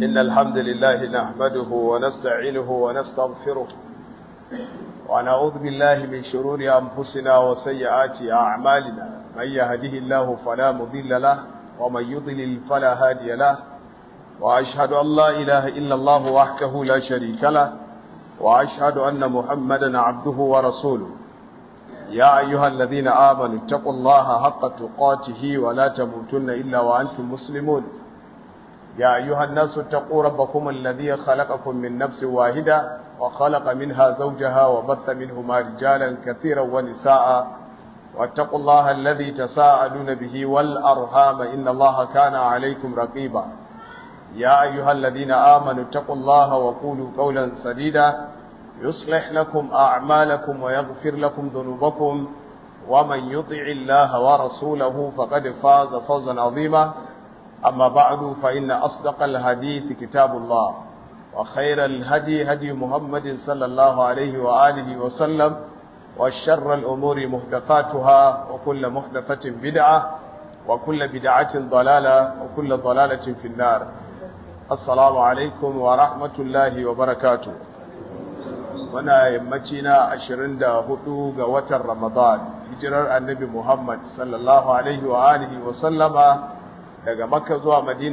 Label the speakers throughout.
Speaker 1: إن الحمد لله نحمده ونستعينه ونستغفره ونعوذ بالله من شرور أنفسنا وسيئات أعمالنا من يهده الله فلا مضل له ومن يضلل فلا هادي له وأشهد أن لا إله إلا الله وحده لا شريك له وأشهد أن محمدا عبده ورسوله يا أيها الذين آمنوا اتقوا الله حق تقاته ولا تموتن إلا وأنتم مسلمون يا أيها الناس اتقوا ربكم الذي خلقكم من نفس واحدة وخلق منها زوجها وبث منهما رجالا كثيرا ونساء واتقوا الله الذي تساءلون به والأرحام إن الله كان عليكم رقيبا يا أيها الذين آمنوا اتقوا الله وقولوا قولا سديدا يصلح لكم أعمالكم ويغفر لكم ذنوبكم ومن يطع الله ورسوله فقد فاز فوزا عظيما أما بعد فإن أصدق الحديث كتاب الله وخير الهدي هدي محمد صلى الله عليه وآله وسلم والشر الأمور محدثاتها وكل محدثة بدعة وكل بدعة ضلالة وكل ضلالة في النار السلام عليكم ورحمة الله وبركاته muna yammaci na 24 ga watan Ramadan hijirar annabi Muhammad sallallahu alaihi wa alihi wa sallama daga Makka zuwa Madina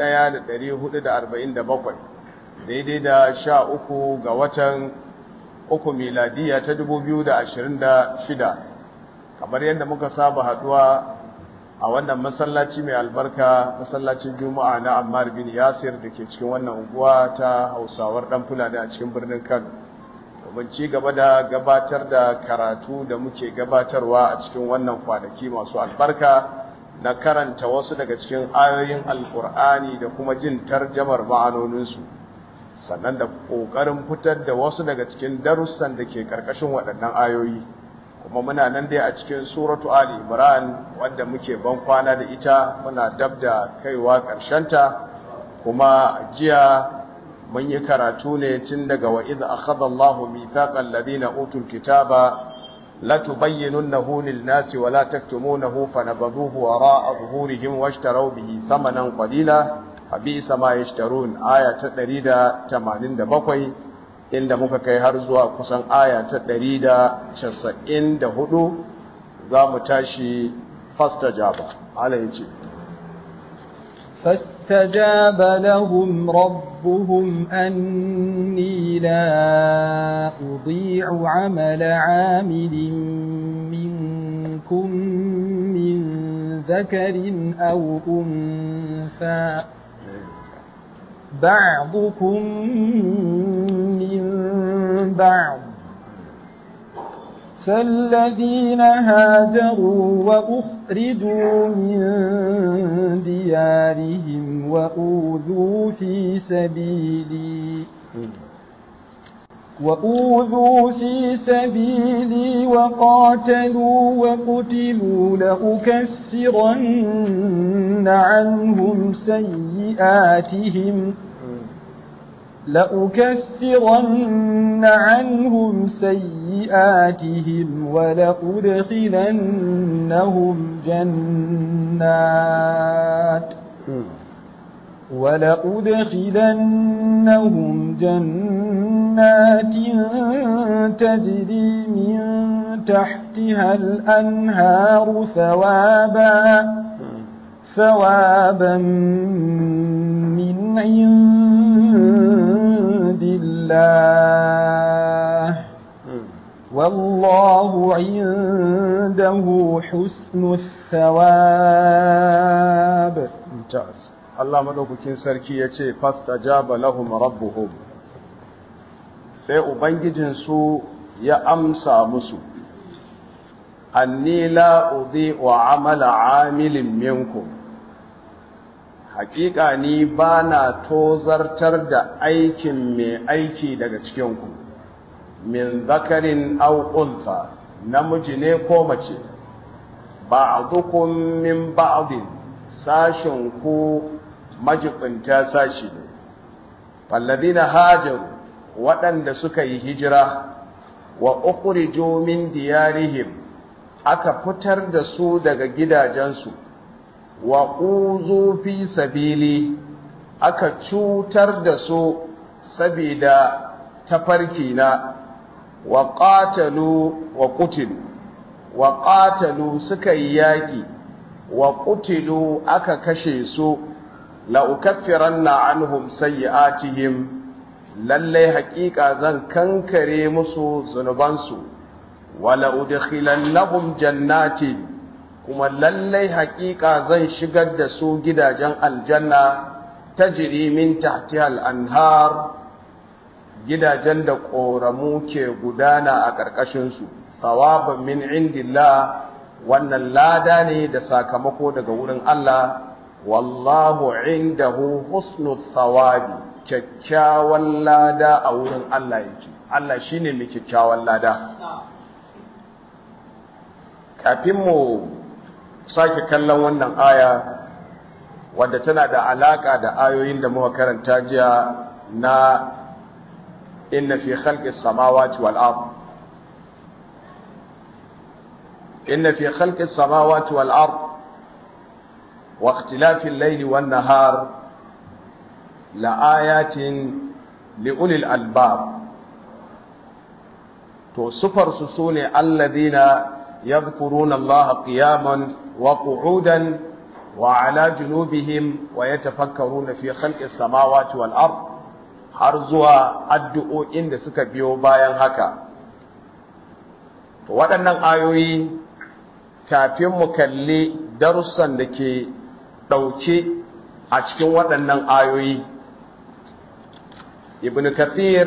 Speaker 1: 1447 daidai da 13 ga watan uku miladiya ta 2026 kamar yadda muka saba haduwa a wannan masallaci mai albarka masallacin Juma'a na Ammar bin Yasir da ke cikin wannan unguwa ta Hausawar dan Fulani a cikin birnin Kano domin ci gaba da gabatar da karatu da muke gabatarwa a cikin wannan kwanaki masu albarka na karanta wasu daga cikin ayoyin alkur'ani da kuma jin tarjamar ma'anoninsu sannan da ƙoƙarin fitar da wasu daga cikin darussan da ke ƙarƙashin waɗannan ayoyi kuma muna nan dai a cikin suratu ali imran wanda muke ban kwana da ita muna dab da kaiwa ƙarshenta kuma jiya mun yi karatu ne tun daga wa idh akhadha Allahu mithaqal ladina utul kitaba la tubayyinunahu lin-nasi wa la taktumunahu fanabadhuhu wara'a zuhurihim washtaraw bihi thamanan qalila abisa ma yashtarun aya ta 187 inda muka kai har zuwa kusan aya ta 194 zamu tashi fastajaba Allah yace
Speaker 2: فاستجاب لهم ربهم أني لا أضيع عمل عامل منكم من ذكر أو أنثى بعضكم من بعض فالذين هاجروا وأخرجوا من ديارهم وأوذوا في سبيلي وأوذوا في سبيلي وقاتلوا وقتلوا لأكفرن عنهم سيئاتهم لأكفرن عنهم سيئاتهم ولأدخلنهم جنات ولأدخلنهم جنات تجري من تحتها الأنهار ثوابا ثوابا من عند الله والله عنده حسن الثواب
Speaker 1: ممتاز Allah madaukakin sarki ya ce fastajaba lahum rabbuhum sai ubangijinsu ya amsa musu anni la udhi'u amala amilin minkum hakika ni bana tozartar da aikin mai aiki daga cikinku min zakarin aw untha namiji ne ko mace ba'dukum min ba'din sashin ku majibinta sashi ne walladina hajaru waɗanda suka yi hijira wa ukhriju min diyarihim aka fitar da su daga gidajensu wa uzu fi sabili aka cutar da su saboda tafarki na wa qatalu wa qutilu wa qatalu suka yi yaki wa qutilu aka kashe su la ukaffiranna anhum sayyi'atihim lalle haƙiƙa zan kankare musu zunubansu wala udkhilannahum jannatin kuma lalle haƙiƙa zan shigar da su gidajen aljanna tajri min tahtiha al-anhar gidajen da ƙoramu ke gudana a ƙarƙashinsu tsawaban min indillah wannan lada ne da sakamako daga wurin Allah wallahu indahu husnu thawabi kyakkyawan lada a wurin Allah yake Allah shine mai kyakkyawan lada kafin mu sake kallon wannan aya wadda tana da alaka da ayoyin da muka karanta jiya na inna fi khalqis samawati wal ard inna fi khalqis samawati wal ard wa ikhtilafil layli wan nahar la ayatin li ulil albab to sufar su sune alladhina yadhkuruna allaha qiyaman wa qu'udan wa ala junubihim wa yatafakkaruna fi khalqis samawati wal ard har zuwa addu'o'in da suka biyo bayan haka. Waɗannan ayoyi kafin mu kalli darussan da ke ɗauke a cikin waɗannan ayoyi. Ibn Kathir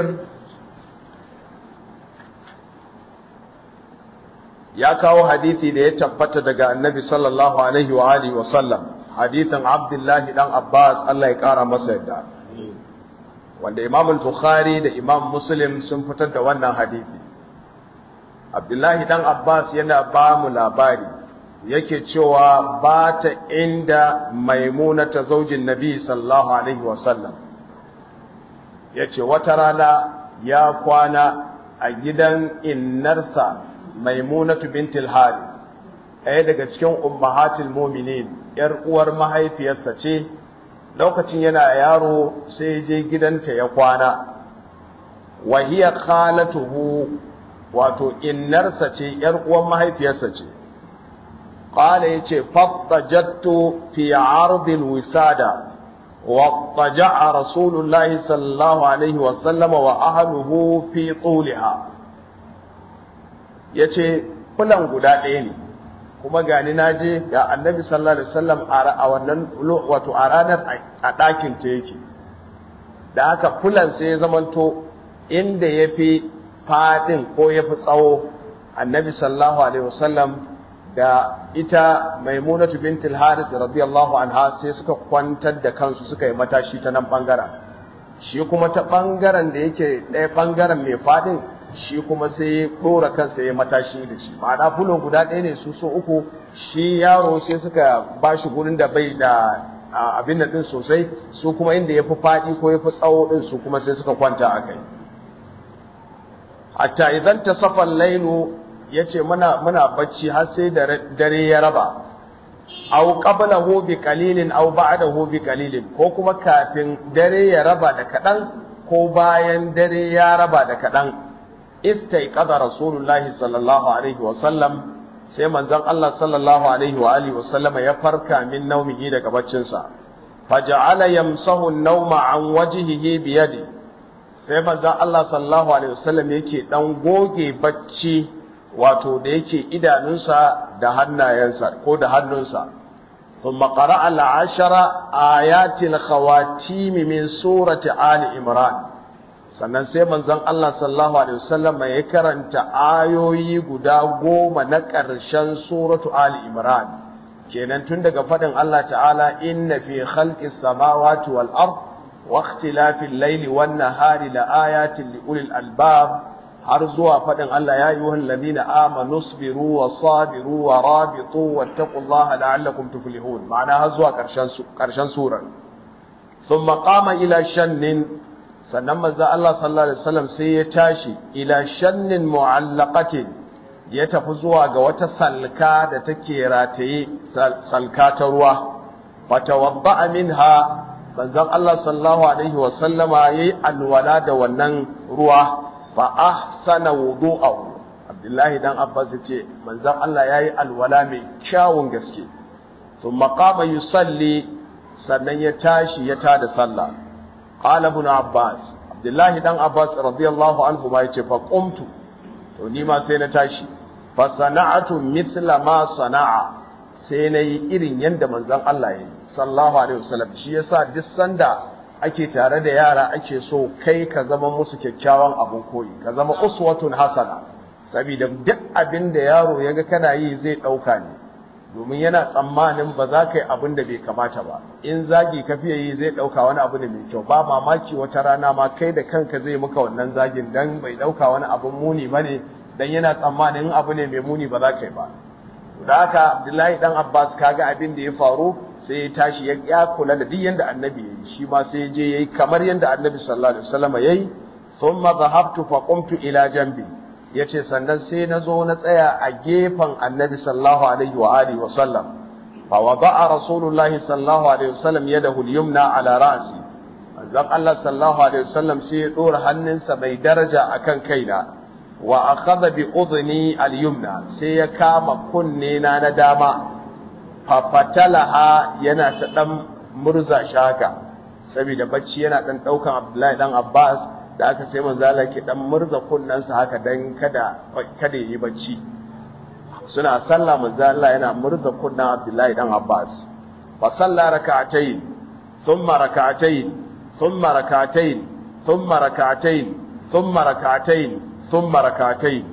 Speaker 1: ya kawo hadithi da ya tabbata daga annabi sallallahu Alaihi wa Alihi wasallam, hadithin Abdullahi ɗan Abbas Allah ya ƙara masa yadda. wanda imam al-bukhari da imam muslim sun fitar da wannan hadisi abdullahi dan abbas yana ba mu labari yake cewa ba ta inda maimuna ta zaujin nabi sallallahu alaihi wasallam ya ce wata rana ya kwana a gidan innarsa maimunatu bintil hari ɗaya daga cikin ummahatul muminin ‘yar uwar mahaifiyarsa ce’ lokacin yana yaro sai je gidanta ya kwana wahiya khalatuhu wato innarsa ce yar uwan mahaifiyarsa ce qala yace fattajattu fi ardil wisada wa taja'a rasulullahi sallallahu alaihi wa sallama wa ahluhu fi tuliha yace fulan guda ɗaya ne kuma gani na je ga annabi sallallahu alaihi wasallam a wannan wato a ranar a ɗakin ta yake da haka fulan sai ya zamanto inda ya fi faɗin ko ya fi tsawo annabi sallallahu alaihi wasallam da ita maimunatu bintul haris radiyallahu anha sai suka kwantar da kansu suka yi matashi ta nan bangaren shi kuma ta bangaren da yake ɗaya bangaren mai faɗin shi kuma sai ya ɗora kansa ya matashi da shi ma'ana fulon guda ɗaya ne su so uku shi yaro sai suka ba shi gurin da bai da abin da ɗin sosai su kuma inda ya fi faɗi ko ya fi tsawo ɗin su kuma sai suka kwanta a kai hatta idan ta safan lailu ya ce muna bacci har sai dare ya raba au qablahu bi qalilin au ba'dahu bi qalilin ko kuma kafin dare ya raba da kaɗan ko bayan dare ya raba da kaɗan istaiqadha rasulullahi sallallahu alaihi wa sallam sai manzon Allah sallallahu alaihi wa alihi wa sallama ya farka min naumihi daga baccin sa faja'ala yamsahu an-nawma an wajhihi bi yadi sai manzon Allah sallallahu alaihi wa sallam yake dan goge bacci wato da yake idanunsa da hannayensa ko da hannunsa ثم قرأ العشر آيات الخواتيم من سورة آل إمران sannan sai manzon Allah sallallahu alaihi wasallam ya karanta ayoyi guda goma na ƙarshen suratu Ali Imran kenan tun daga faɗin Allah ta'ala inna fi khalqis samawati wal ard wa ikhtilafil layli wan nahari la ayatin li ulil albab har zuwa faɗin Allah ya ayyuhal ladina amanu sabiru wa sabiru wa rabitu wattaqullaha la'allakum tuflihun ma'ana har zuwa ƙarshen ƙarshen surar thumma qama ila shannin sannan manzo Allah sallallahu alaihi wasallam sai ya tashi ila shannin mu'allaqatin ya tafi zuwa ga wata salka da take rataye salka ta ruwa fatawadda minha manzon Allah sallallahu alaihi wa sallama yayi alwala da wannan ruwa fa ahsana wudu'ahu Abdullahi dan Abbas yace manzon Allah yayi alwala mai kyawun gaske thumma qama yusalli sannan ya tashi ya tada sallah qala ibn Abbas Abdullahi dan Abbas radiyallahu anhu ma yace fa qumtu to ni ma sai na tashi fa sana'atu mithla ma sana'a sai na yi irin yadda manzan Allah ya yi sallahu alaihi wasallam shi yasa duk sanda ake tare da yara ake so kai ka zama musu kyakkyawan abun koyi ka zama uswatun hasana saboda duk abin da yaro ya ga kana yi zai ɗauka ne domin yana tsammanin ba za ka yi abin da bai kamata ba in zagi ka fiye yi zai ɗauka wani abu ne mai kyau ba mamaki wata rana ma kai da kanka zai muka wannan zagin dan bai ɗauka wani abun muni ba ne dan yana tsammanin abu ne mai muni ba za ka yi ba da haka abdullahi dan abbas kaga abin da ya faru sai ya tashi ya kula da duk yanda annabi yayi shi ma sai je yayi kamar yanda annabi sallallahu alaihi wasallam yayi thumma dhahabtu fa qumtu ila janbi yace sannan sai na zo na tsaya a gefen annabi sallallahu alaihi wa alihi wa sallam fa wada'a rasulullahi sallallahu alaihi wasallam yadahu al-yumna ala ra'si manzon Allah sallallahu alaihi wasallam sai ya dora hannunsa mai daraja akan kaina wa akhadha bi udhni al-yumna sai ya kama kunne na na dama fafatalaha yana ta dan murza shaka saboda bacci yana dan daukan Abdullahi dan Abbas da aka sai manzo Allah ke dan murza kunnansa haka dan kada kada yi bacci suna sallah manzo Allah yana murza kunnan Abdullahi dan Abbas fa salla rak'atayn thumma rak'atayn thumma rak'atayn thumma rak'atayn thumma rak'atayn thumma rak'atayn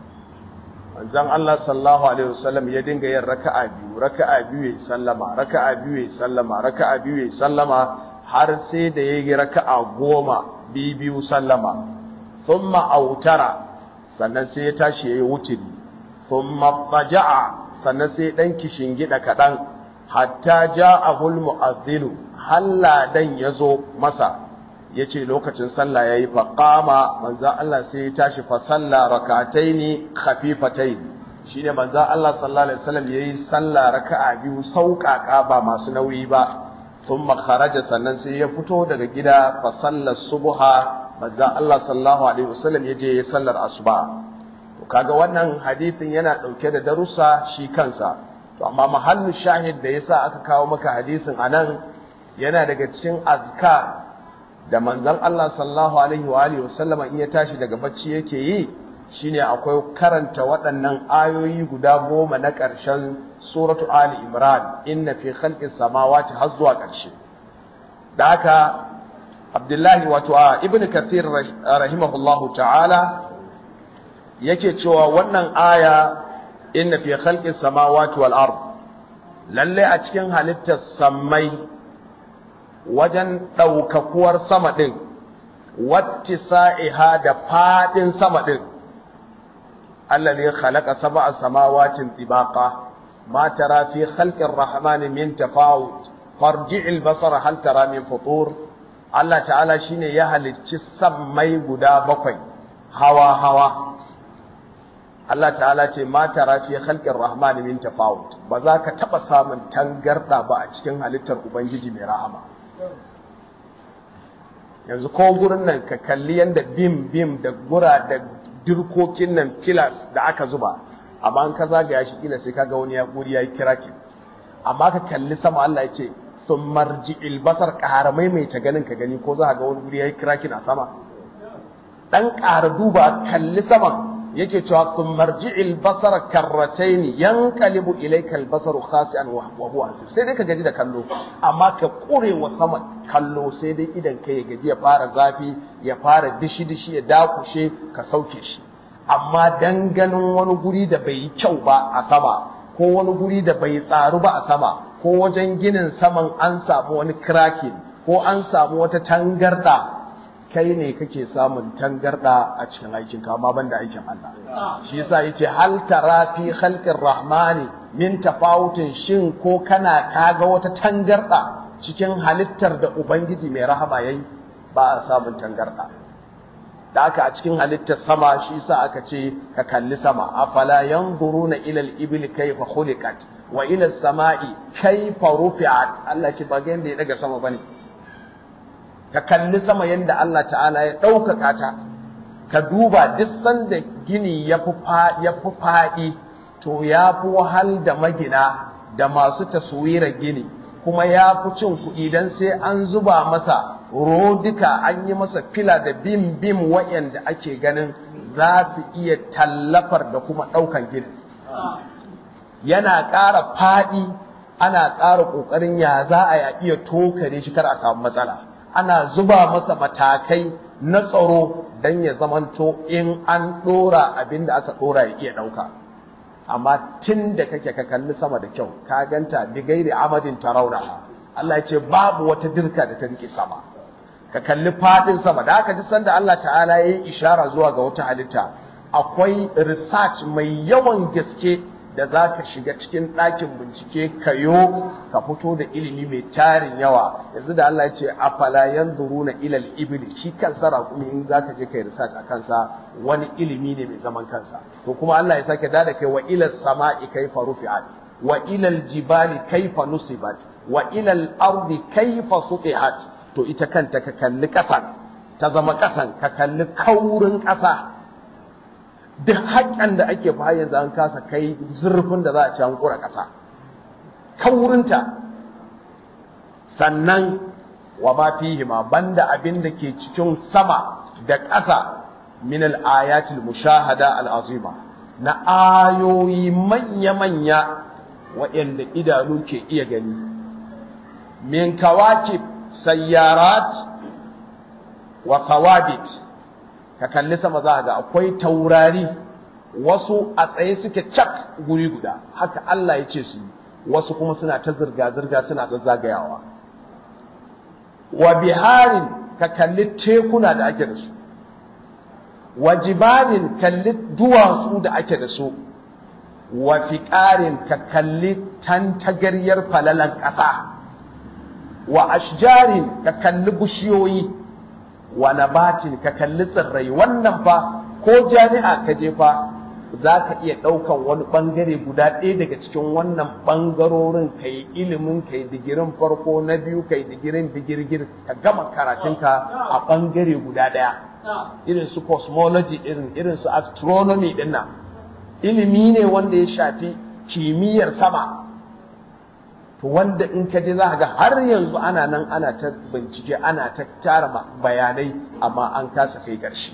Speaker 1: manzon Allah sallallahu alaihi wasallam ya dinga yin raka'a biyu raka'a biyu ya sallama raka'a biyu ya sallama raka'a biyu ya sallama har sai da ya yi raka'a goma biyu sallama thumma autara sannan sai ya tashi yayi wutiri thumma taja'a sannan sai dan gida kadan hatta ja'ahul mu'adhdhin halla dan yazo masa yace lokacin sallah yayi fa qama manzo Allah sai ya tashi fa salla rak'ataini khafifataini shine manzo Allah sallallahu alaihi wasallam yayi sallah raka'a biyu sauƙaƙa ba masu nauyi ba thumma kharaja sannan sai ya fito daga gida fa sallar subha manzo Allah sallallahu alaihi wasallam yaje yayi sallar asuba to kaga wannan hadisin yana dauke da darussa shi kansa to amma mahallu shahid da yasa aka kawo maka hadisin anan yana daga cikin azkar da manzon Allah sallallahu alaihi wa alihi wasallama in ya tashi daga bacci yake yi shine akwai karanta waɗannan ayoyi guda goma na ƙarshen suratu Ali Imran inna fi khalqis samawati har zuwa ƙarshe da haka Abdullahi wato a Ibn Kathir rahimahullahu ta'ala yake cewa wannan aya inna fi khalqis samawati wal ard lalle a cikin halittar sammai wajen ɗaukakuwar sama ɗin wattisa'iha da faɗin sama ɗin الذي خلق سبع سماوات طباقا ما ترى في خلق الرحمن من تفاوت فارجع البصر هل ترى من فطور الله تعالى شيني يا halicci sammai guda bakwai hawa hawa Allah ta'ala ce ma tara fi khalqir rahman min tafawut ba za ka taba samun tangarda ba a cikin halittar ubangiji mai rahama yanzu ko gurin nan ka kalli yanda bim bim da gura da dirkokin nan filas da aka zuba amma an ka zagaya shi kila sai kaga wani ya guri yayi kirakin amma ka kalli sama Allah ya ce sun marji'il basar ƙaramai mai ta ganin ka gani ko za ga wani guri yayi kirakin a sama dan ƙara duba kalli sama yake cewa sun marji'il basar karrataini yanqalibu ilayka al-basaru khasi'an wa huwa asir sai dai ka gaji da kallo amma ka kure wa sama kallo sai dai idan ka ya gaji ya fara zafi ya fara dishi dishi ya dakushe ka sauke shi amma dan ganin wani guri da bai yi kyau ba a sama ko wani guri da bai tsaru ba a sama ko wajen ginin saman an samu wani cracking ko an samu wata tangarda kai ne kake samun tangarda a cikin aikin ka amma banda aikin Allah shi yasa yace hal tara fi khalqir rahmani min tafawutin shin ko kana kaga wata tangarda cikin halittar da ubangiji mai rahama yayi ba a samun tangarda da aka a cikin halittar sama shi yasa aka ce ka kalli sama afala yanzuruna ila al-ibli kayfa khuliqat wa ila as-sama'i kayfa rufi'at Allah ce ba ga yanda ya daga sama bane ka kalli sama yadda Allah ta'ala ya ɗaukaka ta ka duba duk sanda gini ya fi faɗi to ya fi wahal da magina da masu taswirar gini kuma ya fi cin kuɗi don sai an zuba masa rodika an yi masa fila da bim bim waɗanda ake ganin za su iya tallafar da kuma ɗaukan gini yana ƙara faɗi ana ƙara ƙoƙarin ya za a iya tokare shi kar a samu matsala ana zuba masa matakai na tsaro don ya zamanto in an ɗora abin da aka ɗora ya iya ɗauka amma tun da kake ka kalli sama da kyau ka ganta bigairi amadin tarauna Allah ya ce babu wata dirka da ta rike sama ka kalli fadin sama da aka ji sanda Allah ta'ala ya yi ishara zuwa ga wata halitta akwai research mai yawan gaske da za ka shiga cikin ɗakin bincike kayo ka fito da ilimi mai tarin yawa yanzu da Allah ya ce afala yanzuruna ilal ibli shi kansa raƙumi in za ka je kai research a kansa wani ilimi ne mai zaman kansa to kuma Allah ya sake da kai wa ilal sama'i kaifa rufi'at wa ilal jibali kaifa nusibat wa ilal ardi kaifa sutihat to ita kanta ka kalli ƙasan ta zama ƙasan ka kalli kaurin ƙasa duk haƙƙan da ake fa yanzu an kasa kai zurfin da za a ci an ƙura ƙasa kaurinta sannan wa ma fihi ma banda abin da ke cikin sama da ƙasa min al-ayatil mushahada al-azima na ayoyi manya-manya waɗanda idanu ke iya gani min kawakib sayyarat wa kawabit ka kalli sama za ga akwai taurari wasu a tsaye suke cak guri guda haka Allah ya ce su wasu kuma suna ta zirga-zirga suna zazzagayawa wa biharin ka kalli tekuna da ake da su wa jibalin kalli duwatsu da ake da su wa fiƙarin ka kalli tantagaryar falalan ƙasa wa ashjarin ka kalli bishiyoyi wa nabatin ka kalli tsirrai wannan fa ko jami'a ka je fa za ka iya ɗaukan wani ɓangare guda ɗaya daga cikin wannan ɓangarorin ka yi ilimin ka yi digirin farko na biyu ka yi digirin digirgir ka gama karatunka a ɓangare guda ɗaya irin su cosmology irin irin su astronomy ɗin nan ilimi ne wanda ya shafi kimiyyar sama to wanda in ka je za ka ga har yanzu ana nan ana ta bincike ana ta tara bayanai amma an kasa kai ƙarshe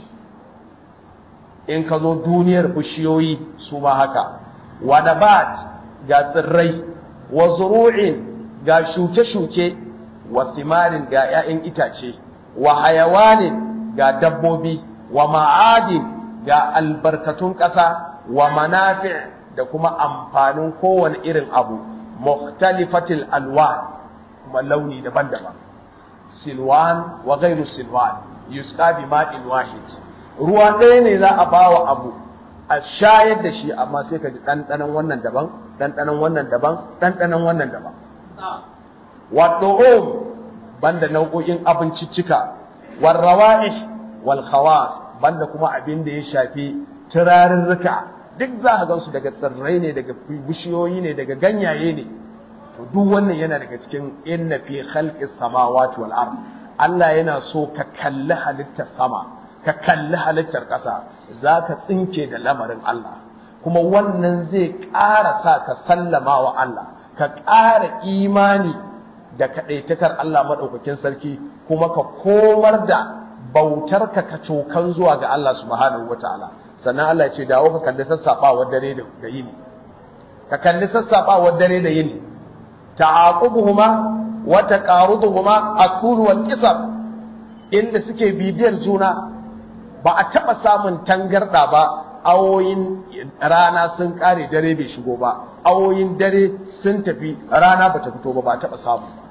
Speaker 1: in ka zo duniyar bishiyoyi su ma haka wa nabat ga tsirrai wa zuru'in ga shuke-shuke wa thimarin ga 'ya'yan itace wa hayawanin ga dabbobi wa ma'adin ga albarkatun ƙasa wa manafi' da kuma amfanin kowane irin abu mukhtalifatil alwan kuma launi daban-daban silwan wa ghairu silwan yusqa bi ma'in wahid ruwa ɗaya ne za a bawa abu a shayar da shi amma sai ka ji ɗanɗanon wannan daban ɗanɗanon wannan daban ɗanɗanon wannan daban waɗo'om banda nau'o'in abinciccika warrawa'ih wal khawas banda kuma abin da ya shafi turarurruka duk za ka gansu daga tsirrai ne daga bishiyoyi ne daga ganyaye ne to duk wannan yana daga cikin inna fi khalqis samawati wal ard Allah yana so ka kalli halittar sama ka kalli halittar ƙasa za ka tsinke da lamarin Allah kuma wannan zai ƙara sa ka sallama wa Allah ka ƙara imani da kaɗaitakar Allah maɗaukakin sarki kuma ka komar da bautar ka ka cokan zuwa ga Allah subhanahu wa ta'ala sannan Allah ce dawo ka kalli sassaɓawar dare da yini ka kalli sassaɓawar dare da yini ta'aqubuhuma wa taqaruduhuma aqul wal qisab inda suke bibiyar juna ba a taɓa samun tangarɗa ba awoyin rana sun ƙare dare bai shigo ba awoyin dare sun tafi rana ba ta fito ba ba a taɓa samu ba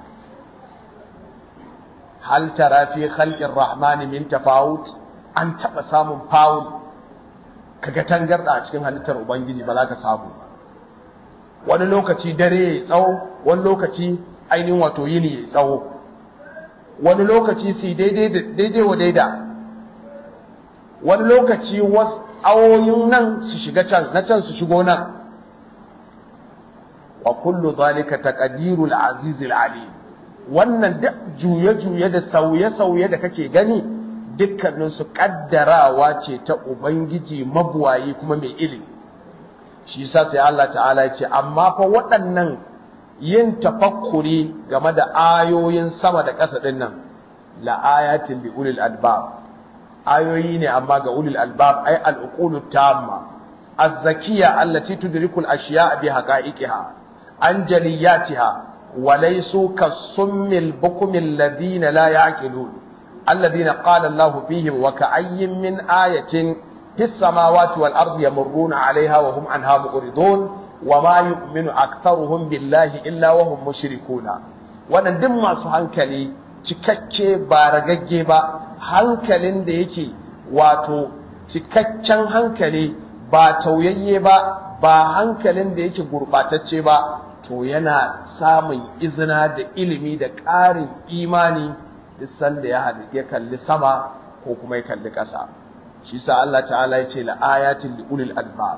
Speaker 1: hal tara fi khalqir rahmani min tafawut an taɓa samun fawul kaga tangarɗa a cikin halittar ubangiji ba za ka samu ba wani lokaci dare ya tsawo wani lokaci ainihin wato yini ya tsawo wani lokaci su daidai wa daida wani lokaci wasu awoyin nan su shiga can na can su shigo nan wa kullu zalika taqdirul azizil alim wannan duk juye-juye da sauye-sauye da kake gani dukkaninsu kaddarawa ce ta ubangiji mabuwayi kuma mai ilimi shi yasa sai Allah ta'ala ya ce amma fa waɗannan yin tafakkuri game da ayoyin sama da ƙasa ɗin nan la ayatin bi ulil albab ayoyi ne amma ga ulil albab ay al uqulu tamma az-zakiyya allati tudriku al ashiya bi haqa'iqiha an jaliyatiha wa laysu kas-summil bukumil ladina la ya'qilun alladhina qala Allahu fihim wa ka'ayyin min ayatin fis samawati wal ardi yamurruna 'alayha wa hum anha mu'ridun wa ma yu'minu aktharuhum billahi illa wa hum mushrikuna wannan duk masu hankali cikakke ba ragagge ba hankalin da yake wato cikakken hankali ba tauyayye ba ba hankalin da yake gurbatacce ba to yana samun izina da ilimi da ƙarin imani duk sanda ya ya kalli sama ko kuma ya kalli ƙasa shi sa Allah ta'ala ya ce la ayatin li ulil albab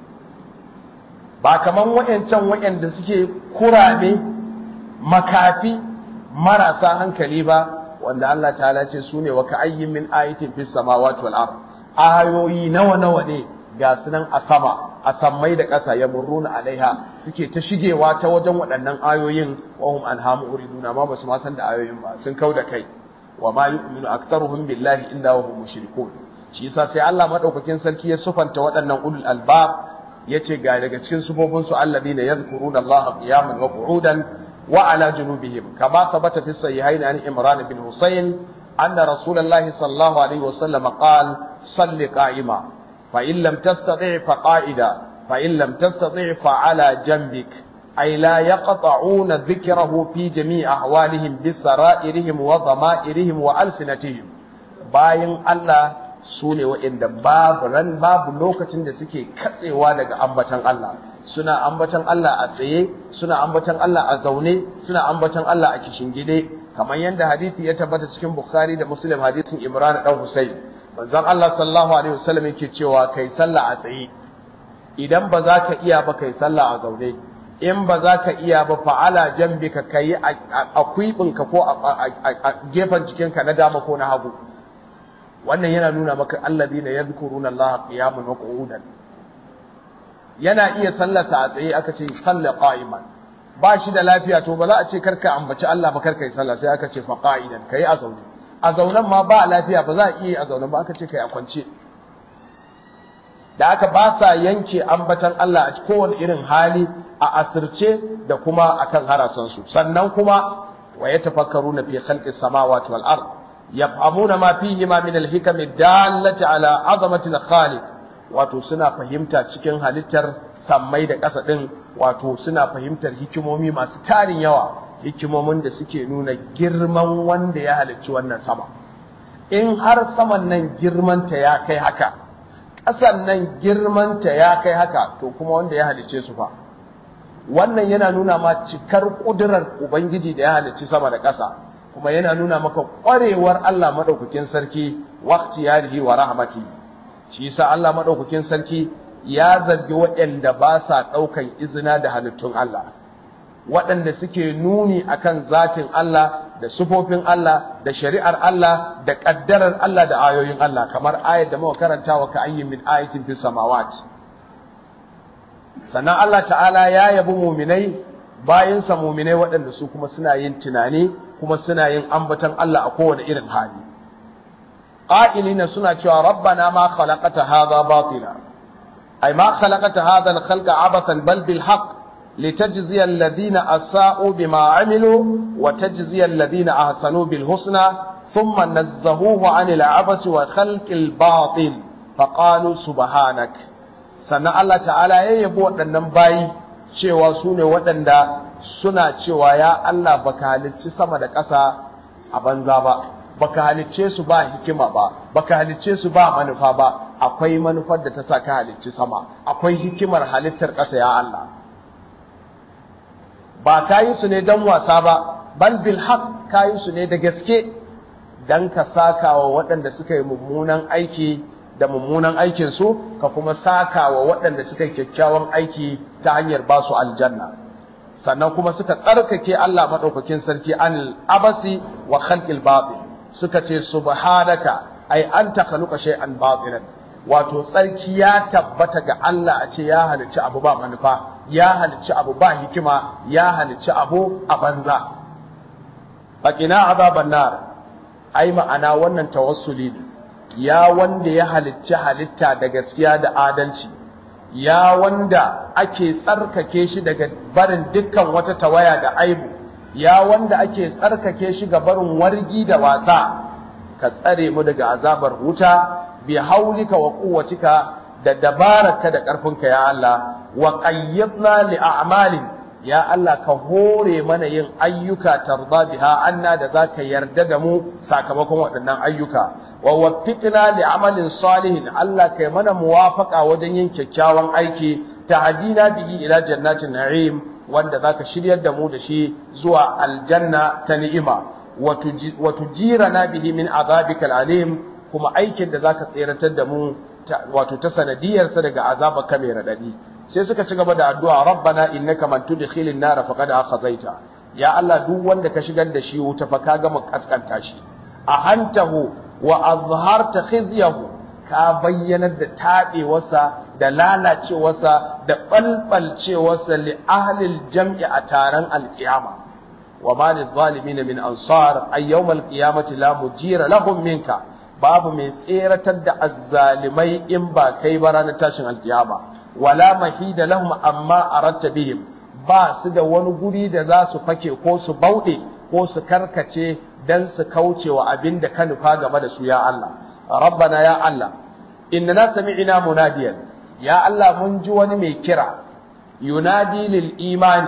Speaker 1: ba kaman wayancan wayanda suke kurame makafi marasa hankali ba wanda Allah ta'ala ce su ne wa ka'ayyin min ayatin fis samawati wal ard ayoyi nawa nawa ne ga sunan a sama a sammai da ƙasa ya murruna alaiha suke ta shigewa ta wajen waɗannan ayoyin wa hum anhamu uriduna ma basu ma san da ayoyin ba sun kau da kai wa ma yu'minu aktharuhum billahi illa wa hum mushrikun shi yasa sai Allah madaukakin sarki ya sufanta waɗannan ulul albab yace ga daga cikin sufofin su alladhina yadhkuruna Allah qiyaman wa qu'udan وعلى جنوبهم كما ثبت في الصحيحين عن عمران بن حسين أن رسول الله صلى الله عليه وسلم قال صل قائما فإن لم تستطع فقائدا فإن لم تستطع فعلى جنبك أي لا يقطعون ذكره في جميع أحوالهم بسرائرهم وضمائرهم وألسنتهم باين الله su ne waɗanda babu ran babu lokacin da suke katsewa daga ambatan Allah suna ambatan Allah a tsaye suna ambatan Allah a zaune suna ambatan Allah a kishingide kamar yadda hadisi ya tabbata cikin Bukhari da Muslim hadisin Imran dan Husayn manzon Allah sallallahu alaihi wasallam yake cewa kai sallah a tsaye idan ba za ka iya ba kai sallah a zaune in ba za ka iya ba fa'ala jambika kai a kwibinka ko a gefen jikinka na dama ko na hagu wannan yana nuna maka alladhina yadhkuruna Allah qiyaman wa qu'udan yana iya sallarsa a tsaye aka ce salla qa'iman ba shi da lafiya to ba za a ce karka ambaci Allah ba karka yi sallah sai aka ce fa qa'idan kai a zaune a zaunen ma ba lafiya ba za a iya a zaunen ba aka ce kai a kwance da aka ba sa yanke ambatan Allah a kowane irin hali a asirce da kuma akan harasansu sannan kuma wa yatafakkaruna fi khalqis samawati wal ard yafhamuna ma fihi ma min al-hikam dallati ala azamati al-khaliq wato suna fahimta cikin halittar sammai da ƙasa din wato suna fahimtar hikimomi masu tarin yawa hikimomin da suke nuna girman wanda ya halicci wannan sama in har saman nan girmanta ya kai haka ƙasan nan girmanta ya kai haka to kuma wanda ya halicce su fa wannan yana nuna ma cikar ƙudurar ubangiji da ya halicci sama da ƙasa kuma yana nuna maka ƙwarewar Allah maɗaukakin sarki waqti yarihi wa rahmati shi yasa Allah maɗaukakin sarki ya zargi waɗanda ba sa ɗaukan izina da halittun Allah waɗanda suke nuni akan zatin Allah da sufofin Allah da shari'ar Allah da ƙaddarar Allah da ayoyin Allah kamar ayat da muka karanta wa ka'ayyin min ayatin fis samawati sannan Allah ta'ala ya yabi muminai bayansa muminai waɗanda su kuma suna yin tunani kuma suna yin ambatan Allah a kowane irin hali qa'ilina suna cewa rabbana ma khalaqata hadha batila ay ma khalaqata hadha al-khalqa abathan bal bil haqq litajziya alladhina asa'u bima 'amilu wa tajziya alladhina ahsanu bil husna thumma nazzahuhu 'anil 'abasi wa khalqil batil faqalu subhanak sannan Allah ta'ala ya yabo waɗannan bayi cewa su ne waɗanda suna cewa ya Allah baka halicci sama da ƙasa a banza ba baka halicce su ba hikima ba baka halicce su ba manufa ba akwai manufar da ta sa ka halicci sama akwai hikimar halittar ƙasa ya Allah ba ka yi su ne don wasa ba bal bil haq ka yi su ne da gaske dan ka saka wa waɗanda suka yi mummunan aiki da mummunan aikinsu ka kuma saka wa waɗanda suka yi kyakkyawan aiki ta hanyar ba su aljanna sannan kuma suka tsarkake Allah madaukakin sarki an abasi wa khalqil batil suka ce subhanaka ai anta khaluqa shay'an batilan wato tsarki ya tabbata ga Allah a ce ya halicci abu ba manufa ya halicci abu ba hikima ya halicci abu a banza baqina azaban nar ai ma'ana wannan tawassuli ne ya wanda ya halicci halitta da gaskiya da adalci ya wanda ake tsarkake shi daga barin dukkan wata tawaya da aibu ya wanda ake tsarkake shi ga barin wargi da wasa ka tsare mu daga azabar wuta bi haulika wa quwwatika da dabararka da karfinka ya Allah wa qayyidna li a'malin ya Allah ka hore mana yin ayyuka tarda biha anna da zaka yarda da mu sakamakon waɗannan ayyuka wa waffiqna li amalin salihin Allah kai mana muwafaqa wajen yin kyakkyawan aiki tahdina bihi ila jannatin na'im wanda zaka shiryar da mu da shi zuwa aljanna ta ni'ima wa tujirana bihi min azabikal alim kuma aikin da zaka tseratar da mu wato ta sanadiyar sa daga azaba ka mai radadi sai suka ci gaba da addu'a rabbana innaka man tudkhilin nar faqad akhazaita ya Allah duk wanda ka shigar da shi wuta fa ka gama kaskanta shi ahantahu wa azharta khizyahu ka bayyanar da taɓewarsa da lalacewarsa da ɓalɓalcewarsa li ahlil jam'i a taron alƙiyama wa ma lil zalimin min ansar ay yawm alqiyamati la mujira lahum minka babu mai tseratar da azzalimai in ba kai ba ranar tashin alƙiyama wala mahida lahum amma aratta bihim ba su da wani guri da za su fake ko su bauɗe ko su karkace dan su kauce wa abin da ka nufa game da su ya Allah rabbana ya Allah innana sami'na munadiyan ya Allah mun ji wani mai kira yunadi lil imani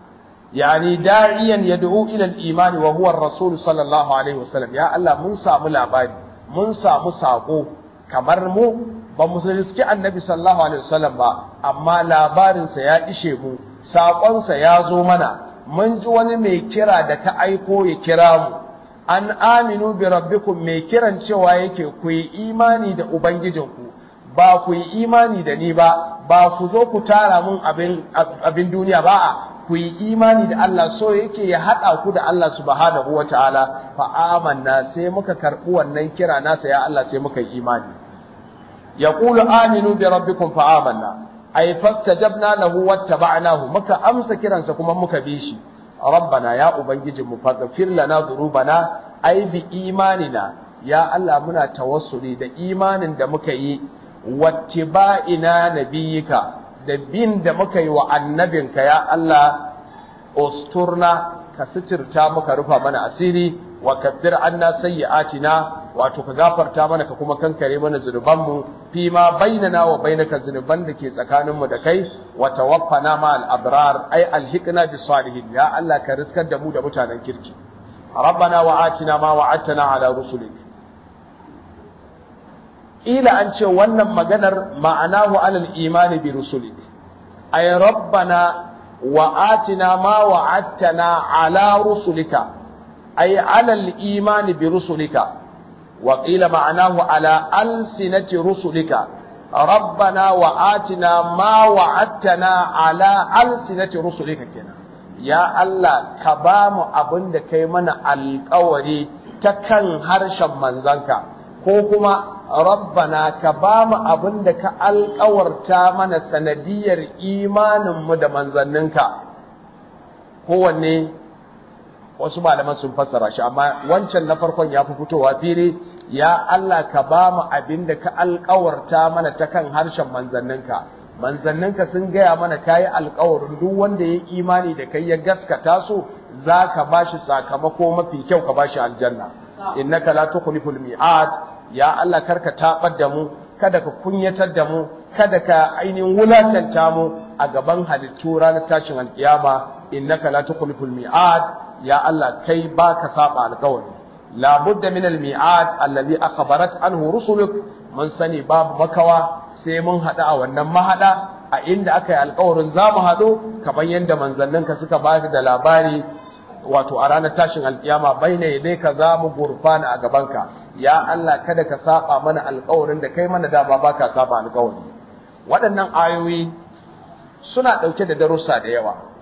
Speaker 1: yani da'iyan yad'u ila al imani wa huwa ar-rasul sallallahu alaihi wasallam ya Allah mun samu labari mun samu sako kamar mu ba mu riski annabi sallallahu alaihi wasallam ba amma labarinsa ya ishe mu saƙonsa ya zo mana mun ji wani mai kira da ka aiko ya kira mu an aminu bi rabbikum mai kiran cewa yake ku yi imani da ubangijinku ba ku yi imani da ni ba ba ku zo ku tara mun abin abin duniya ba a ku yi imani da Allah so yake ya haɗa ku da Allah subhanahu wa ta'ala fa amanna sai muka karɓi wannan kira nasa ya Allah sai muka yi imani yaqulu aminu bi rabbikum fa amanna ay fastajabna lahu wattaba'nahu muka amsa kiransa kuma muka bi shi rabbana ya ubangijinmu faghfir lana dhunubana ay bi imanina ya Allah muna tawassuli da imanin da muka yi wattiba'ina nabiyika da bin da muka yi wa annabinka ya Allah usturna ka sitirta muka rufa mana asiri wa kaffir anna sayyi'atina wato ka gafarta mana ka kuma kankare mana zunubanmu fi ma bainana wa bainaka zunuban da ke tsakaninmu da kai wa tawaffana ma al-abrar ay alhiqna bis salihin ya Allah ka riskar da mu da mutanen kirki rabbana wa atina ma wa'adtana ala rusulik ila an ce wannan maganar ma'anahu alal imani bi rusulik ay rabbana wa atina ma wa'adtana ala rusulika ay alal imani bi rusulika وقيل معناه على ألسنة رسلك ربنا وآتنا ما وعدتنا على ألسنة رسلك كنا يا الله كبام أبن كيمنا القوري تكن هرشا منزنك كوكما ربنا كبام أبن ka alƙawarta mana sanadiyar imaninmu da manzanninka kowanne wasu malaman sun fassara shi amma wancan na farkon ya fi fitowa fili ya Allah ka ba mu abin da ka alkawarta mana ta kan harshen manzanninka manzanninka sun gaya mana kayi alkawarin duk wanda ya imani da kai ya gaskata su za ka ba shi sakamako mafi kyau ka ba shi aljanna innaka la tukhliful mi'ad ya Allah karka tabar da mu kada ka kunyatar da mu kada ka ainihin wulakanta mu a gaban halittu ranar tashin alkiyama innaka la tukhliful mi'ad ya Allah kai baka saba alkawari la budda min al mi'ad alladhi akhbarat anhu rusuluk mun sani babu makawa sai mun hada a wannan mahada a inda aka yi alkawarin za mu haɗu kamar yadda manzanninka suka ba da labari wato a ranar tashin alkiyama bai ne dai ka za mu gurfana a gabanka ya Allah kada ka saba mana alkawarin da kai mana dama baka saba alkawari waɗannan ayoyi suna ɗauke da darussa da yawa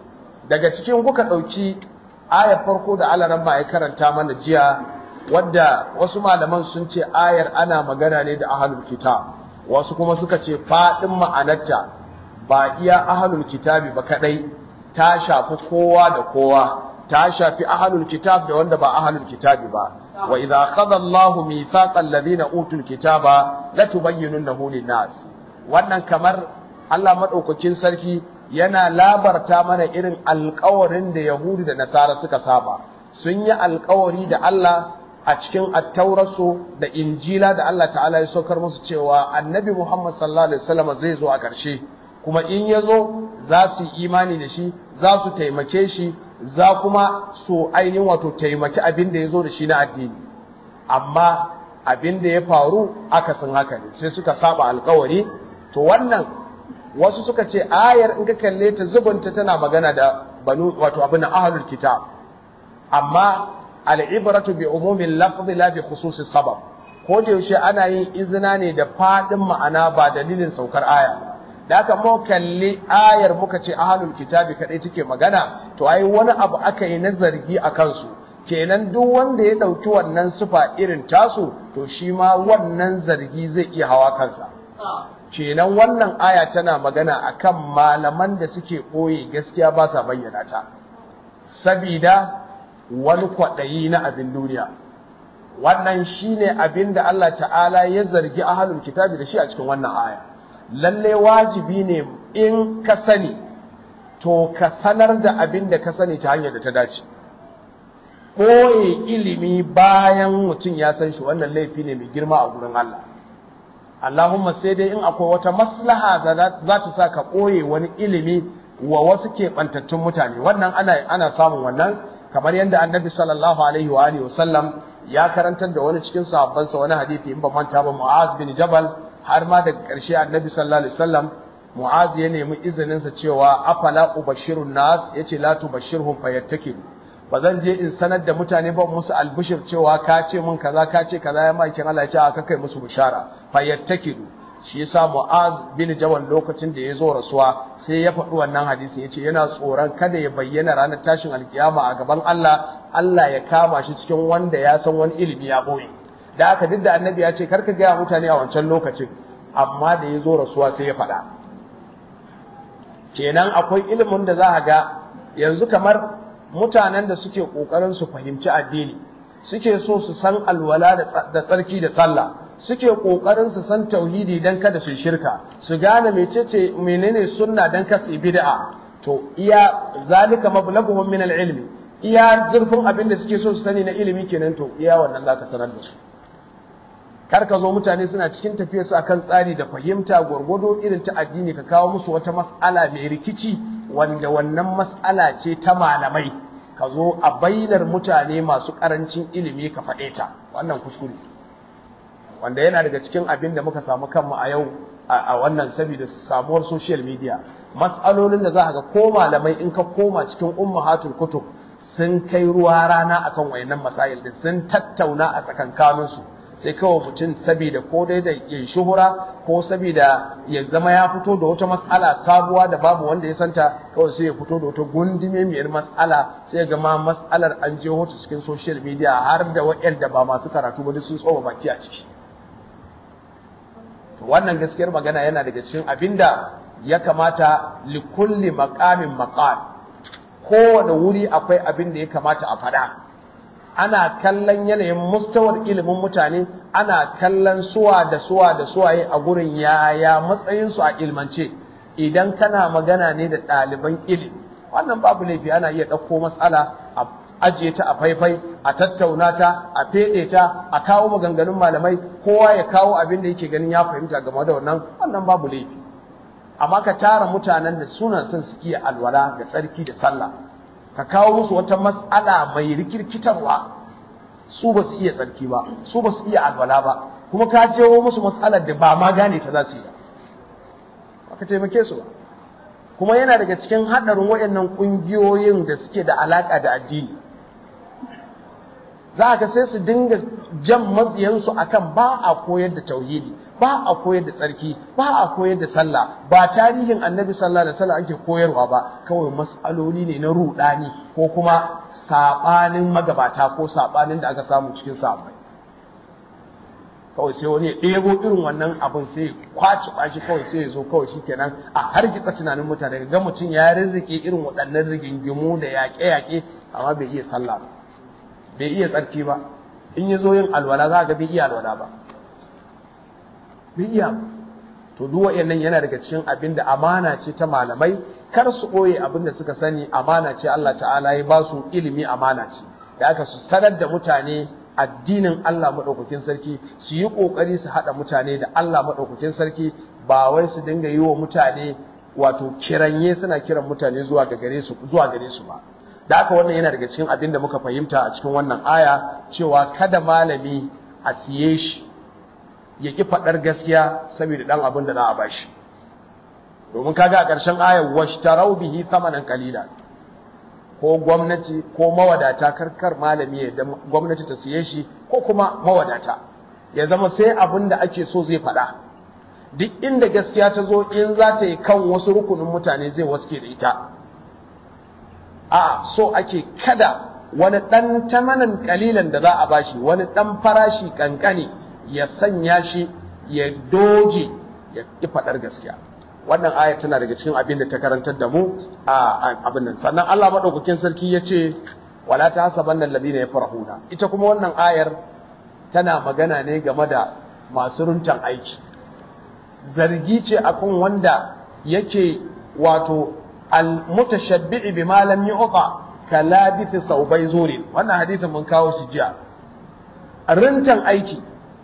Speaker 1: daga cikin kuka ɗauki ayar farko da alaran ba ya karanta mana jiya wadda wasu malaman sun ce ayar ana magana ne da ahalul kitab wasu kuma suka ce faɗin ma'anarta ba iya ahalul kitabi ba kadai ta shafi kowa da kowa ta shafi ahalul kitab da wanda ba ahalul kitabi ba wa idza akhadha Allahu mithaqal ladina utul kitaba latubayyinunahu lin-nas wannan kamar Allah madaukakin sarki yana labarta mana irin alƙawarin da Yahudu da Nasara suka saba sun yi alƙawari da Allah a cikin attaurasu da injila da Allah ta'ala ya saukar musu cewa annabi Muhammad sallallahu alaihi wasallam zai zo a ƙarshe kuma in ya zo za su yi imani da shi za su taimake shi za kuma su ainihin wato taimaki abin da ya zo da shi na addini amma abin da ya faru akasin haka ne sai suka saba alkawari to wannan wasu suka ce ayar in ka kalle ta zubunta tana magana da banu wato abin ahlul kitab amma al'ibratu bi umumin lafzi la bi khususis sabab ko da yaushe ana yin izina ne da fadin ma'ana ba dalilin saukar aya ba da aka mu kalli ayar muka ce ahlul kitabi kadai take magana to ai wani abu aka yi na zargi a kansu kenan duk wanda ya dauki wannan sifa irin tasu to shi ma wannan zargi zai iya hawa kansa kenan wannan aya tana magana akan malaman da suke ɓoye gaskiya ba sa bayyana ta sabida wani kwaɗayi na abin duniya wannan shine abin da Allah ta'ala ya zargi ahlul kitabi da shi a cikin wannan aya lalle wajibi ne in ka sani to ka sanar da abin da ka sani ta hanyar da ta dace ɓoye ilimi bayan mutum ya san shi wannan laifi ne mai girma a gurin Allah Allahumma sai dai in akwai wata maslaha da za ta sa ka ɓoye wani ilimi wa wasu keɓantattun mutane wannan ana, ana samun wannan kamar yadda annabi sallallahu alaihi wa alihi wasallam ya karantar da wani cikin sahabbansa wani hadisi in ba manta ba Mu'az bin Jabal har ma daga ƙarshe annabi sallallahu alaihi wasallam Mu'az ya nemi izinin sa cewa afala ubashirun nas yace la tubashirhum fayattakilu ba zan je in sanar da mutane ba musu albishir cewa ka ce mun kaza ka ce kaza ya makin Allah ya ce aka kai musu bishara fayattakilu shi yasa Mu'az bin Jabal lokacin da ya zo rasuwa sai ya faɗi wannan hadisi yace yana tsoron kada ya bayyana ranar tashin alkiyama a gaban Allah Allah ya kama shi cikin wanda ya san wani ilimi ya boye da aka duk da annabi ya ce karka gaya mutane a wancan lokacin amma da ya zo rasuwa sai ya faɗa kenan akwai ilimin da za a ga yanzu kamar mutanen da suke ƙoƙarin su fahimci addini suke so su san alwala da tsarki da sallah suke ƙoƙarin su san tauhidi dan kada su shirka su gane mecece menene sunna dan kasu bid'a to iya zalika mablaghuhum min al-ilmi iya zurfin abin da suke so su sani na ilimi kenan to iya wannan zaka sanar da su kar ka zo mutane suna cikin tafiyar su akan tsari da fahimta gwargwado irin ta addini ka kawo musu wata mas'ala mai rikici wanda wannan mas'ala ce ta malamai ka zo a bainar mutane masu karancin ilimi ka faɗe ta wannan kuskure wanda yana daga cikin abin da muka samu kanmu a yau a wannan saboda samuwar social media mas'alolin da za ga ko malamai in ka koma cikin ummahatul kutub sun kai ruwa rana akan wayannan masail din sun tattauna a tsakankaninsu sai kawai mutum saboda ko dai da ya shuhura ko saboda ya zama ya fito da wata mas'ala sabuwa da babu wanda ya santa kawai sai ya fito da wata gundume miyar mas'ala sai ga ma mas'alar an je hoto cikin social media har da waɗanda ba masu karatu ba duk sun tsoma baki a ciki wannan gaskiyar magana yana daga cikin abinda ya kamata likulli maqamin maqal kowane wuri akwai abin da ya kamata a faɗa ana kallon yanayin mustawar ilimin mutane ana kallon suwa da suwa da suwaye a gurin yaya matsayinsu a ilmance idan kana magana ne da ɗaliban ilimi wannan babu laifi ana iya ɗauko matsala a ajiye ta a faifai a tattauna ta a feɗe ta a kawo maganganun malamai kowa ya kawo abin da yake ganin ya fahimta game da wannan wannan babu laifi amma ka tara mutanen da suna son su iya alwala da tsarki da sallah ka kawo musu wata matsala mai rikirkitarwa su ba su iya tsarki ba su ba su iya alwala ba kuma ka jewo musu matsalar da ba ma gane ta za su yi ba ka taimake su ba kuma yana daga cikin haɗarin waɗannan ƙungiyoyin da suke da alaƙa da addini za ka sai su dinga jan mabiyansu akan ba a koyar da tauhidi ba a koyar da tsarki ba a koyar da sallah ba tarihin annabi sallallahu alaihi wasallam ake koyarwa ba kawai mas'aloli ne na rudani ko kuma sabanin magabata ko sabanin da aka samu cikin sahabbai kawai sai wani ya ɗebo irin wannan abin sai ya kwaci bashi kawai sai ya zo kawai shikenan a hargitsa tunanin mutane ga mutum ya rirrike irin waɗannan rigingimu da yaƙe-yaƙe amma bai iya sallah ba bai iya tsarki ba in ya zo yin alwala za ga bai iya alwala ba bai iya ba to duk waɗannan yana daga cikin abin da amana ce ta malamai kar su ɓoye abin da suka sani amana ce Allah ta'ala ya ba su ilimi amana ce da aka su sanar da mutane addinin Allah maɗaukakin sarki su yi ƙoƙari su haɗa mutane da Allah maɗaukakin sarki ba wai su dinga yi wa mutane wato kiranye suna kiran mutane zuwa ga gare su zuwa gare su ba da haka wannan yana daga cikin abin da muka fahimta a cikin wannan aya cewa kada malami a siye shi ya ƙi faɗar gaskiya saboda ɗan abin da za a bashi domin kaga a ƙarshen ayar washtarau bihi thamanan qalila ko gwamnati ko mawadata karkar malami ya da gwamnati ta siye shi ko kuma mawadata ya zama sai abin da ake so zai faɗa duk inda gaskiya ta zo in za ta yi kan wasu rukunin mutane zai waske da ita a so ake kada wani ɗan tamanin ƙalilan da za a bashi wani ɗan farashi ƙanƙani ya sanya shi ya doge ya ƙi faɗar gaskiya wannan ayat tana daga cikin abin da ta karantar da mu a abin nan sannan Allah madaukakin sarki ya ce wala ta hasabanna alladhina yafrahuna ita kuma wannan ayar tana magana ne game da masu runtan aiki zargi ce akan wanda yake wato al-mutashabbi'i bima lam yu'ta kalabith saubai zuri wannan hadisin mun kawo shi jiya runtan aiki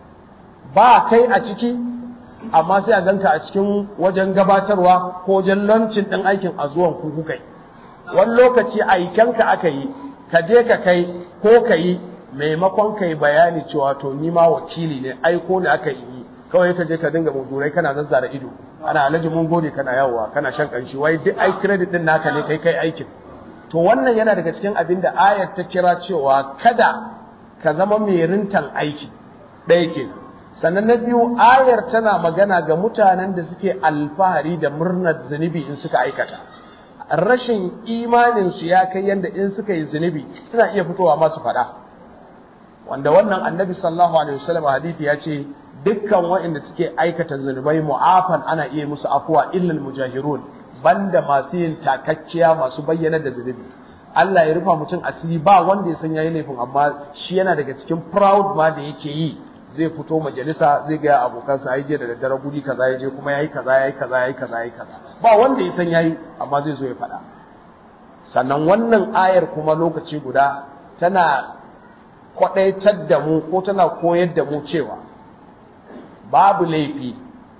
Speaker 1: ba kai a ciki amma sai a ganka a cikin wajen gabatarwa ko wajen lancin ɗin aikin a zuwan kuku kai wani lokaci aikenka aka yi ka je ka kai ko ka yi maimakon ka yi bayani cewa to ni ma wakili ne aiko ne aka yi kawai ka je ka dinga mudurai kana zazzara ido ana alhaji mun gode kana yawowa kana shan kanshi wai duk ai credit din naka ne kai kai aikin to wannan yana daga cikin abin da ayat ta kira cewa kada ka zama mai rintan aiki ɗaya kenan sannan na biyu ayar tana magana ga mutanen da suke alfahari da murnar zunubi in suka aikata rashin imaninsu ya kai yadda in suka yi zunubi suna iya fitowa masu faɗa wanda wannan annabi sallallahu alaihi wasallam hadithi ya ce dukkan waɗanda suke aikata zunubai mu'afan ana iya musu afuwa illal mujahirun banda masu yin takakkiya masu bayyana da zunubi Allah ya rufa mutum asiri ba wanda ya san yayi laifin amma shi yana daga cikin proud ma da yake yi zai fito majalisa zai ga abokansa ai je da daddare guri kaza ya je kuma yayi kaza yayi kaza yayi kaza yayi kaza ba wanda ya san yayi amma zai zo ya faɗa sannan wannan ayar kuma lokaci guda tana kwadaitar da mu ko tana koyar da mu cewa babu laifi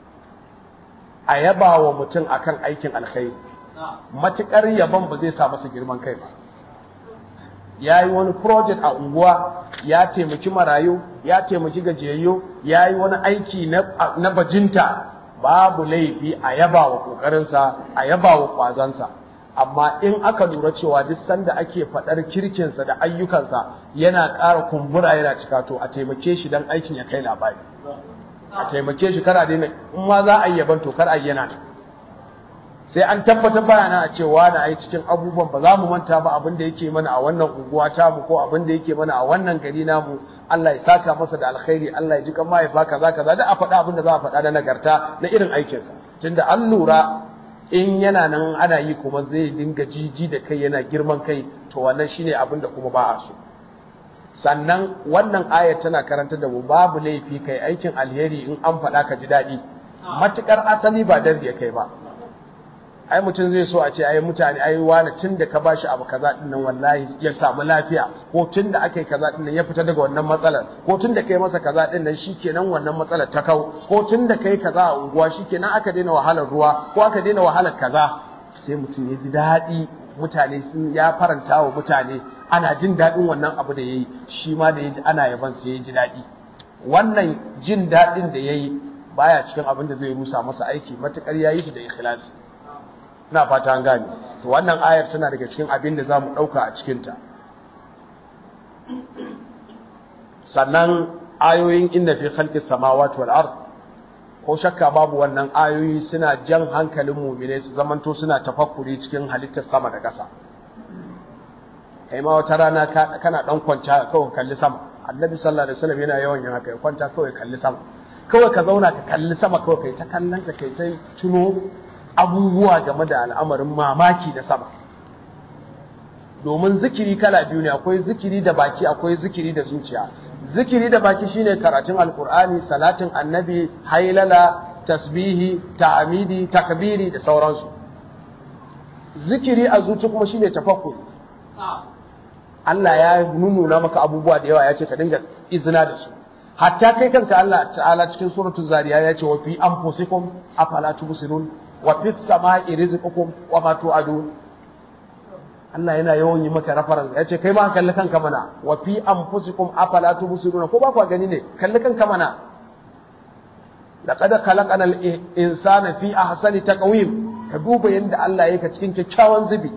Speaker 1: a yaba wa mutum akan aikin alkhairi matukar yaban ba zai sa masa girman kai ba ya yi wani project a unguwa ya taimaki marayu ya taimaki gajiyayyo ya yi wani aiki na bajinta babu laifi a yaba wa ƙoƙarinsa a yaba wa ƙwazansa amma in aka lura cewa duk sanda ake faɗar kirkinsa da ayyukansa yana ƙara kumbura yana cika to a taimake shi don aikin ya kai labari a taimake shi kara daina in ma za a yi yaban to kar a yi yana sai an tabbatar bayana a cewa na ai cikin abubuwan ba za mu manta ba abin da yake mana a wannan unguwa ta mu ko abin da yake mana a wannan gari namu Allah ya saka masa da alkhairi Allah ya ji kan mahaifa kaza kaza da a faɗa abin da za a faɗa da nagarta na irin aikinsa tunda an lura in yana nan ana yi kuma zai dinga jiji da kai yana girman kai to wannan shine abin da kuma ba a so sannan wannan ayar tana karanta da mu babu laifi kai aikin alheri in an faɗa ka ji daɗi matukar asali ba dar ya kai ba ai mutum zai so a ce ai mutane ai wani tun da ka bashi abu kaza din nan wallahi ya samu lafiya ko tun da aka yi kaza din nan ya fita daga wannan matsalar ko tun da kai masa kaza din nan shikenan wannan matsalar ta kau ko tun da kai kaza a unguwa shikenan aka daina wahalar ruwa ko aka daina wahalar kaza sai mutum ya ji daɗi mutane sun ya faranta wa mutane ana jin daɗin wannan abu da yayi shi ma da ya ji ana yaban sai ya ji daɗi wannan jin daɗin da yayi baya cikin abin da zai rusa masa aiki matukar yayi shi da ikhlasi ina fata an gane to wannan ayar tana daga cikin abin da zamu dauka a cikin ta sannan ayoyin inna fi khalqis samawati wal ard ko shakka babu wannan ayoyi suna jan hankalin mu'mine su zamanto suna tafakkuri cikin halittar sama da ƙasa kai ma wata rana kana dan kwanta kawai kalli sama annabi sallallahu alaihi wasallam yana yawan yin haka ya kwanta kawai kalli sama kawai ka zauna ka kalli sama kawai kai ta kallon ta kai ta tuno abubuwa game da al'amarin mamaki da sama domin zikiri kala biyu ne akwai zikiri da baki akwai zikiri da zuciya zikiri da baki shine karatun alkur'ani salatin annabi hailala tasbihi ta'amidi takbiri da sauransu zikiri a zuci kuma shine tafakkuri Allah ya nuna maka abubuwa da yawa ya ce ka dinga izina da su hatta kai kanka Allah ta'ala cikin suratul zariya ya ce wa fi anfusikum afala tubsirun wa fis sama'i rizqukum wa ma tu'adun Allah yana yawan yi maka reference ya ce kai ma kalli kanka mana wa fi anfusikum afala tubsirun ko ba ku gani ne kalli kanka mana laqad khalaqana al-insana fi ahsani taqwim ka duba yadda Allah ya ka cikin kyakkyawan zubi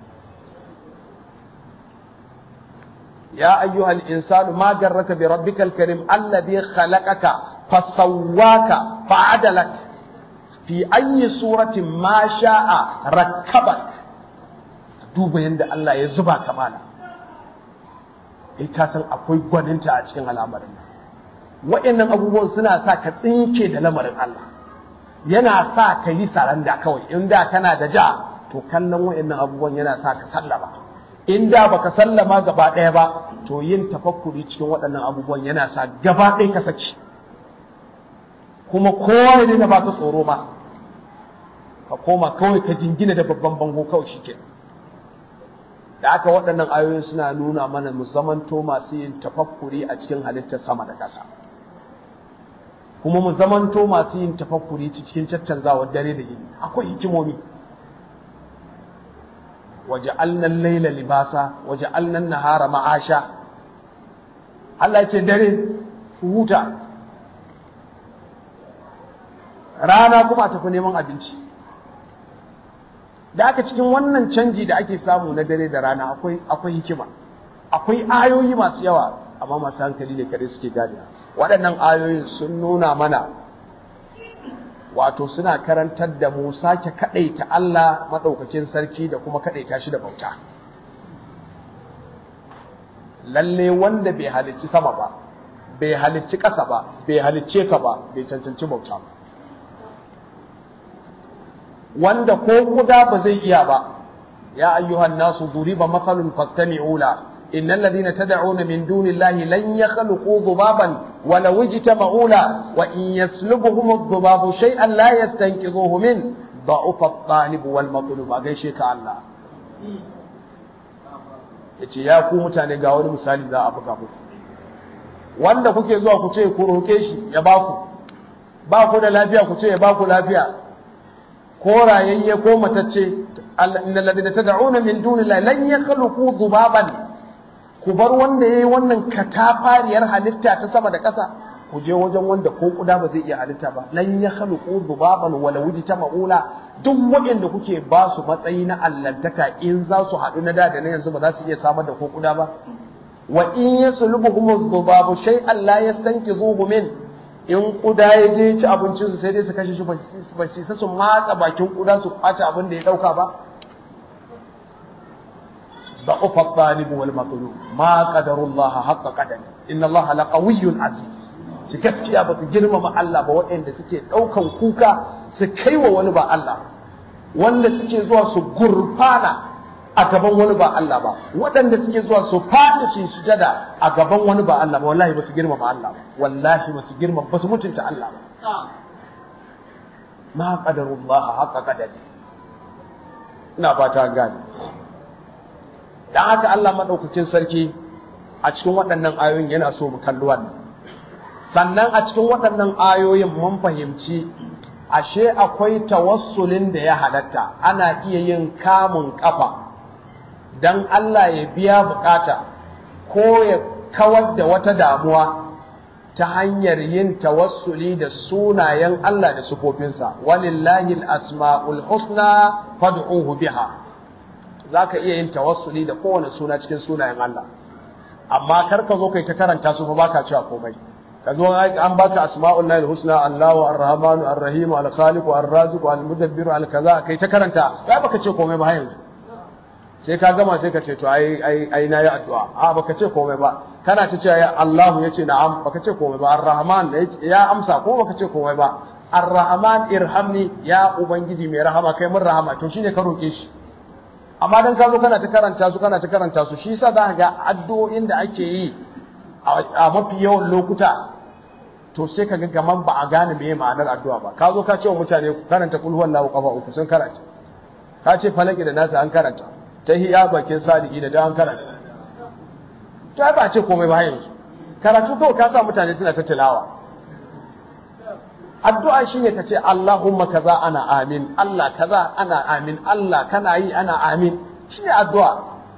Speaker 1: يا أيها الإنسان ما جرك بربك الكريم الذي خلقك فسواك فعدلك في أي صورة ما شاء ركبك duba yadda Allah ya zuba kamala kai ka san akwai gwaninta a cikin al'amarin wa'annan abubuwan suna sa ka tsinke da lamarin Allah yana sa ka yi saranda kawai inda kana da ja to kallon wa'annan abubuwan yana sa ka sallama in da baka sallama gaba ɗaya ba to yin tafakkuri cikin waɗannan abubuwan yana sa gaba ɗaya ka saki kuma kowa ne da baka tsoro ma ka koma kawai ka jingina da babban bango kawai shike da aka waɗannan ayoyin suna nuna mana mu zamanto masu yin tafakkuri a cikin halittar sama da ƙasa kuma mu zamanto masu yin tafakkuri cikin caccanzawar dare da yini akwai hikimomi وجعلنا الليل libasa وجعلنا النهار معاشا Allah ce dare huta rana kuma tafi neman abinci da aka cikin wannan canji da ake samu na dare da rana akwai akwai hikima akwai ayoyi masu yawa amma masu hankali ne kare suke gane waɗannan ayoyin sun nuna mana wato suna karantar da mu sake kaɗaita Allah maɗaukakin sarki da kuma kaɗaita shi da bauta. Lalle wanda bai halicci sama ba, bai halicci ƙasa ba, bai halicce ka ba, bai cancanci bauta ba. Wanda ko kuda ba zai iya ba, ya ayyuhan nasu duriba matsalun fastami'u la إن الذين تدعون من دون الله لن يخلقوا ذبابا ولو اجتمعوا له وإن يسلبهم الذباب شيئا لا يستنقذوه منه ضعف الطالب والمطلوب أغيشيك الله yace ya ku mutane ga wani misali za a buga muku wanda kuke zuwa ku ce ku roke shi ya baku ba ku da lafiya ku ce ya baku lafiya ko rayayye ko matacce innal ladina tad'una min dunillahi lan yakhluqu dhubaban ku bar wanda ya yi wannan katafariyar halitta ta sama da ƙasa ku je wajen wanda ko kuda ba zai iya halitta ba lan ya khaluqu dhubaban wala ta maula duk waɗanda kuke ba su matsayi na allantaka in za su haɗu na da da na yanzu ba za su iya samar da ko kuda ba wa in yaslubuhum dhubabu shay'an la yastanqidhuhu min in kuda ya je ci abincin su sai dai su kashe shi ba su su matsa bakin kuda su kwace abin da ya dauka ba ضعف الطالب والمطلوب ما قدر الله حق قدره إن الله لقوي عزيز ci gaskiya ba su girmama Allah ba waɗanda suke ɗaukan kuka su kai wa wani ba Allah wanda suke zuwa su gurfana a gaban wani ba Allah ba waɗanda suke zuwa su faɗi su sujada a gaban wani ba Allah ba wallahi ba su girmama Allah ba wallahi ba su girmama ba su mutunta Allah ba ma qadarullah haqqa qadari ina fata gani dan haka Allah madaukakin sarki a cikin waɗannan ayoyin yana so mu kalli wannan sannan a cikin waɗannan ayoyin mun fahimci ashe akwai tawassulin da ya halatta ana iya yin kamun kafa dan Allah ya biya bukata ko ya kawar da wata damuwa ta hanyar yin tawassuli da sunayen Allah da sufofinsa walillahi al-asma'ul husna fad'uhu biha za ka iya yin tawassuli da kowane suna cikin sunayen Allah amma kar ka zo kai ta karanta su fa baka cewa komai ka zo an baka asma'ul lahi husna Allahu ar-rahmanu ar-rahim al-khaliq ar-raziq al-mudabbir al-kaza kai ta karanta ba baka ce komai ba har yanzu sai ka gama sai ka ce to ai ai ai nayi addu'a a baka ce komai ba kana ta cewa ya Allahu yace na'am baka ce komai ba ar-rahman ya amsa ko baka ce komai ba ar-rahman irhamni ya ubangiji mai rahama kai mun rahama to shine ka roke shi amma dan ka zo kana ta karanta su kana ta karanta su shi yasa za ka ga addu'o'in da ake yi a mafi yawan lokuta to sai ka ga gaman ba a gane meye ma'anar addu'a ba ka zo ka ce wa mutane ku karanta kul huwallahu kafa uku sun karanta ka ce falaki da nasa an karanta ta hiya bakin sadiqi da da an karanta to ai ba ce komai ba yanzu karatu kawai ka sa mutane suna ta tilawa addu'a shine ka ce Allahumma kaza ana amin Allah kaza ana amin Allah kana yi ana amin shine addu'a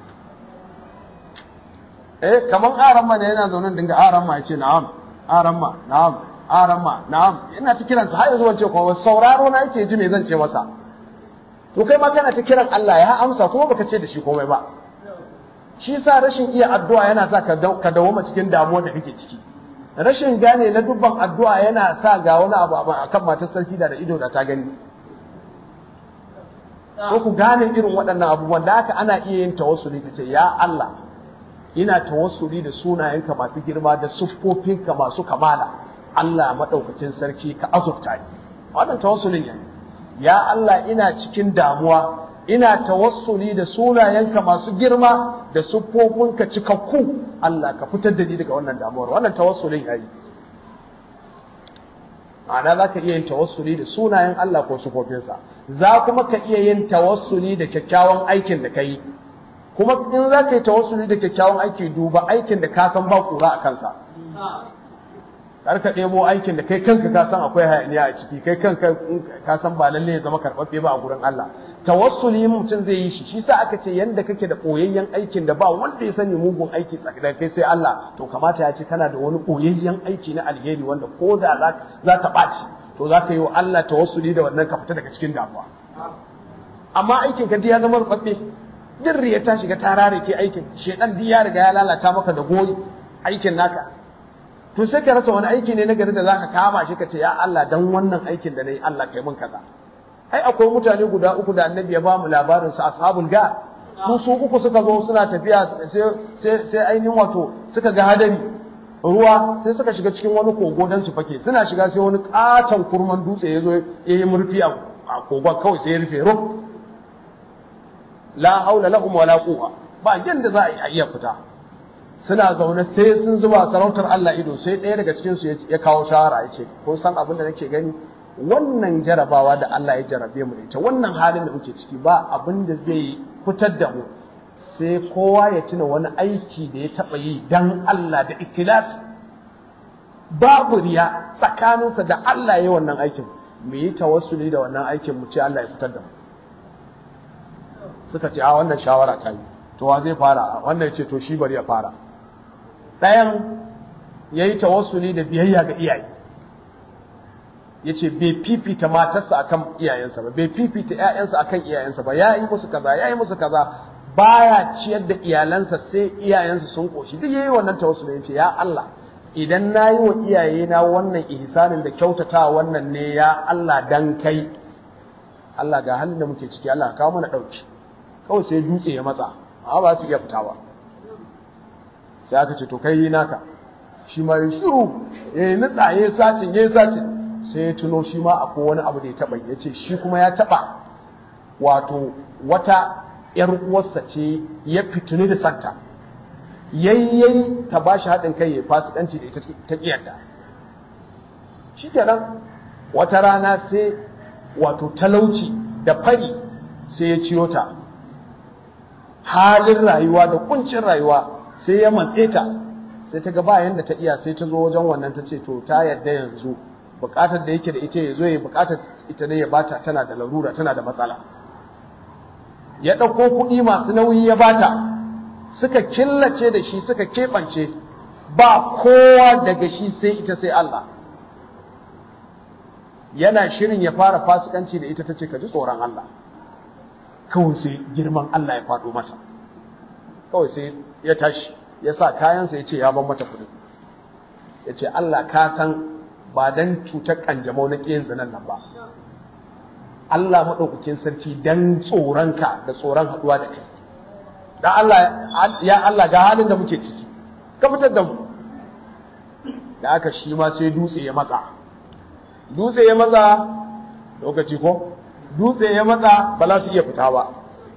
Speaker 1: eh kaman aramma ne yana zaune dinga aramma ya ce na'am aramma na'am aramma na'am ina ta kiransa har yanzu wance kuma sauraro na yake ji me zan ce masa to kai ma kana ta kiran Allah ya amsa kuma baka ce da shi komai ba shi sa rashin iya addu'a yana sa ka dawoma cikin damuwa da kake ciki rashin gane na dubban addu'a yana sa ga wani abu akan matar sarki da da ido da ta gani so ku gane irin waɗannan abubuwan da haka ana iya yin tawassuli ka ce ya Allah ina tawassuli da sunayenka masu girma da siffofinka masu kamala Allah madaukakin sarki ka azurta ni wannan tawassulin ne ya Allah ina cikin damuwa ina tawassuli da sunayenka masu girma da siffofinka cikakku Allah ka fitar da ni daga wannan damuwar wannan tawassulin yayi ma'ana za ka iya yin tawassuli da sunayen Allah ko siffofinsa za kuma ka iya yin tawassuli da kyakkyawan aikin da ka yi kuma in za ka yi tawassuli da kyakkyawan aiki duba aikin da ka san ba kura a kansa kar ka ɗebo aikin da kai kanka ka san akwai hayaniya a ciki kai kanka ka san ba lalle ya zama karɓaɓɓe ba a gurin Allah tawassuli mutum zai yi shi shi sa aka ce yanda kake da koyayyen aikin da ba wanda ya sani mugun aiki tsakanin kai sai Allah to kamata ya ce kana da wani koyayyen aiki na alheri wanda ko da za ta ɓaci to za ka yi wa Allah tawassuli da wannan ka fita daga cikin damuwa amma aikin ka ya zama rubabbe din riya ta shiga ta rare ke aikin shedan di ya riga ya lalata maka da goyi aikin naka to sai ka rasa wani aiki ne na gari da zaka kama shi ka ce ya Allah dan wannan aikin da nayi Allah kai mun kaza ai akwai mutane guda uku da annabi ya ba mu labarin su ashabul ga su su uku suka zo suna tafiya sai sai sai ainihin wato suka ga hadari ruwa sai suka shiga cikin wani kogo dan su fake suna shiga sai wani katon kurman dutse ya zo ya yi murfi a kogon kawai sai ya rufe ruf la haula lahum wala quwwa ba yanda za a iya fita suna zaune sai sun zuba sarautar Allah ido sai ɗaya daga cikin su ya kawo shawara ya ce kun san abin da nake gani wannan jarabawa da Allah ya jarabe mu da ita wannan halin da muke ciki ba abin da zai fitar da mu sai kowa ya tuna wani aiki da ya taɓa yi dan Allah da ikhlasi babu riya tsakaninsa da Allah ya yi wannan aikin mu yi tawassuli da wannan aikin mu ce Allah ya fitar da mu suka ce a wannan shawara ta yi to wa zai fara wannan ya ce to shi bari ya fara ɗayan ya yi tawassuli da biyayya ga iyaye ya ce bai fifita matarsa akan iyayensa ba bai fifita ‘ya'yansa akan iyayensa ba ya yi musu kaza ya yi musu kaza baya ciyar da iyalansa sai iyayensa sun ƙoshi duk ya yi wannan tawassuli ya ce ya Allah idan na yi wa iyayena wannan ihsanin da kyautata wannan ne ya Allah dan kai Allah ga halin da muke ciki Allah kawo mana ɗauki kawai sai dutse ya matsa amma ba su iya fita ba sai aka ce to kai yi naka shi ma ya shiru ya yi nutsa ya yi sacin ya yi sacin sai ya tuno shi ma akwai wani abu da ya taɓa ya ce shi kuma ya taɓa wato wata ‘yar uwarsa ce ya fituni da santa yayyayi ta ba shi haɗin kai ya fasikanci da ita ta ƙiyarda shi kenan wata rana sai wato talauci da fari sai ya ciyo ta halin rayuwa da kuncin rayuwa sai ya matse ta sai ta ga bayan da ta iya sai ta zo wajen wannan ta ce to ta yadda yanzu bukatar da yake da ita ya zo ya bukatar ita ne ya bata tana da larura tana da matsala ya ɗauko kuɗi masu nauyi ya bata suka killace da shi suka keɓance ba kowa daga shi sai ita sai Allah yana shirin ya fara fasikanci da ita ta ce ka ji tsoron Allah kawai sai girman Allah ya faɗo masa kawai sai ya tashi ya sa kayansa ya ce ya ban mata kuɗi ya ce Allah ka san ba dan cutar kanjamau na ƙiyin zinan nan ba Allah maɗaukakin sarki dan tsoronka da tsoron haɗuwa da kai da Allah ya Allah ga halin da muke ciki ka fitar da mu da aka shi ma sai dutse ya matsa dutse ya matsa lokaci ko dutse ya matsa ba za su iya fita ba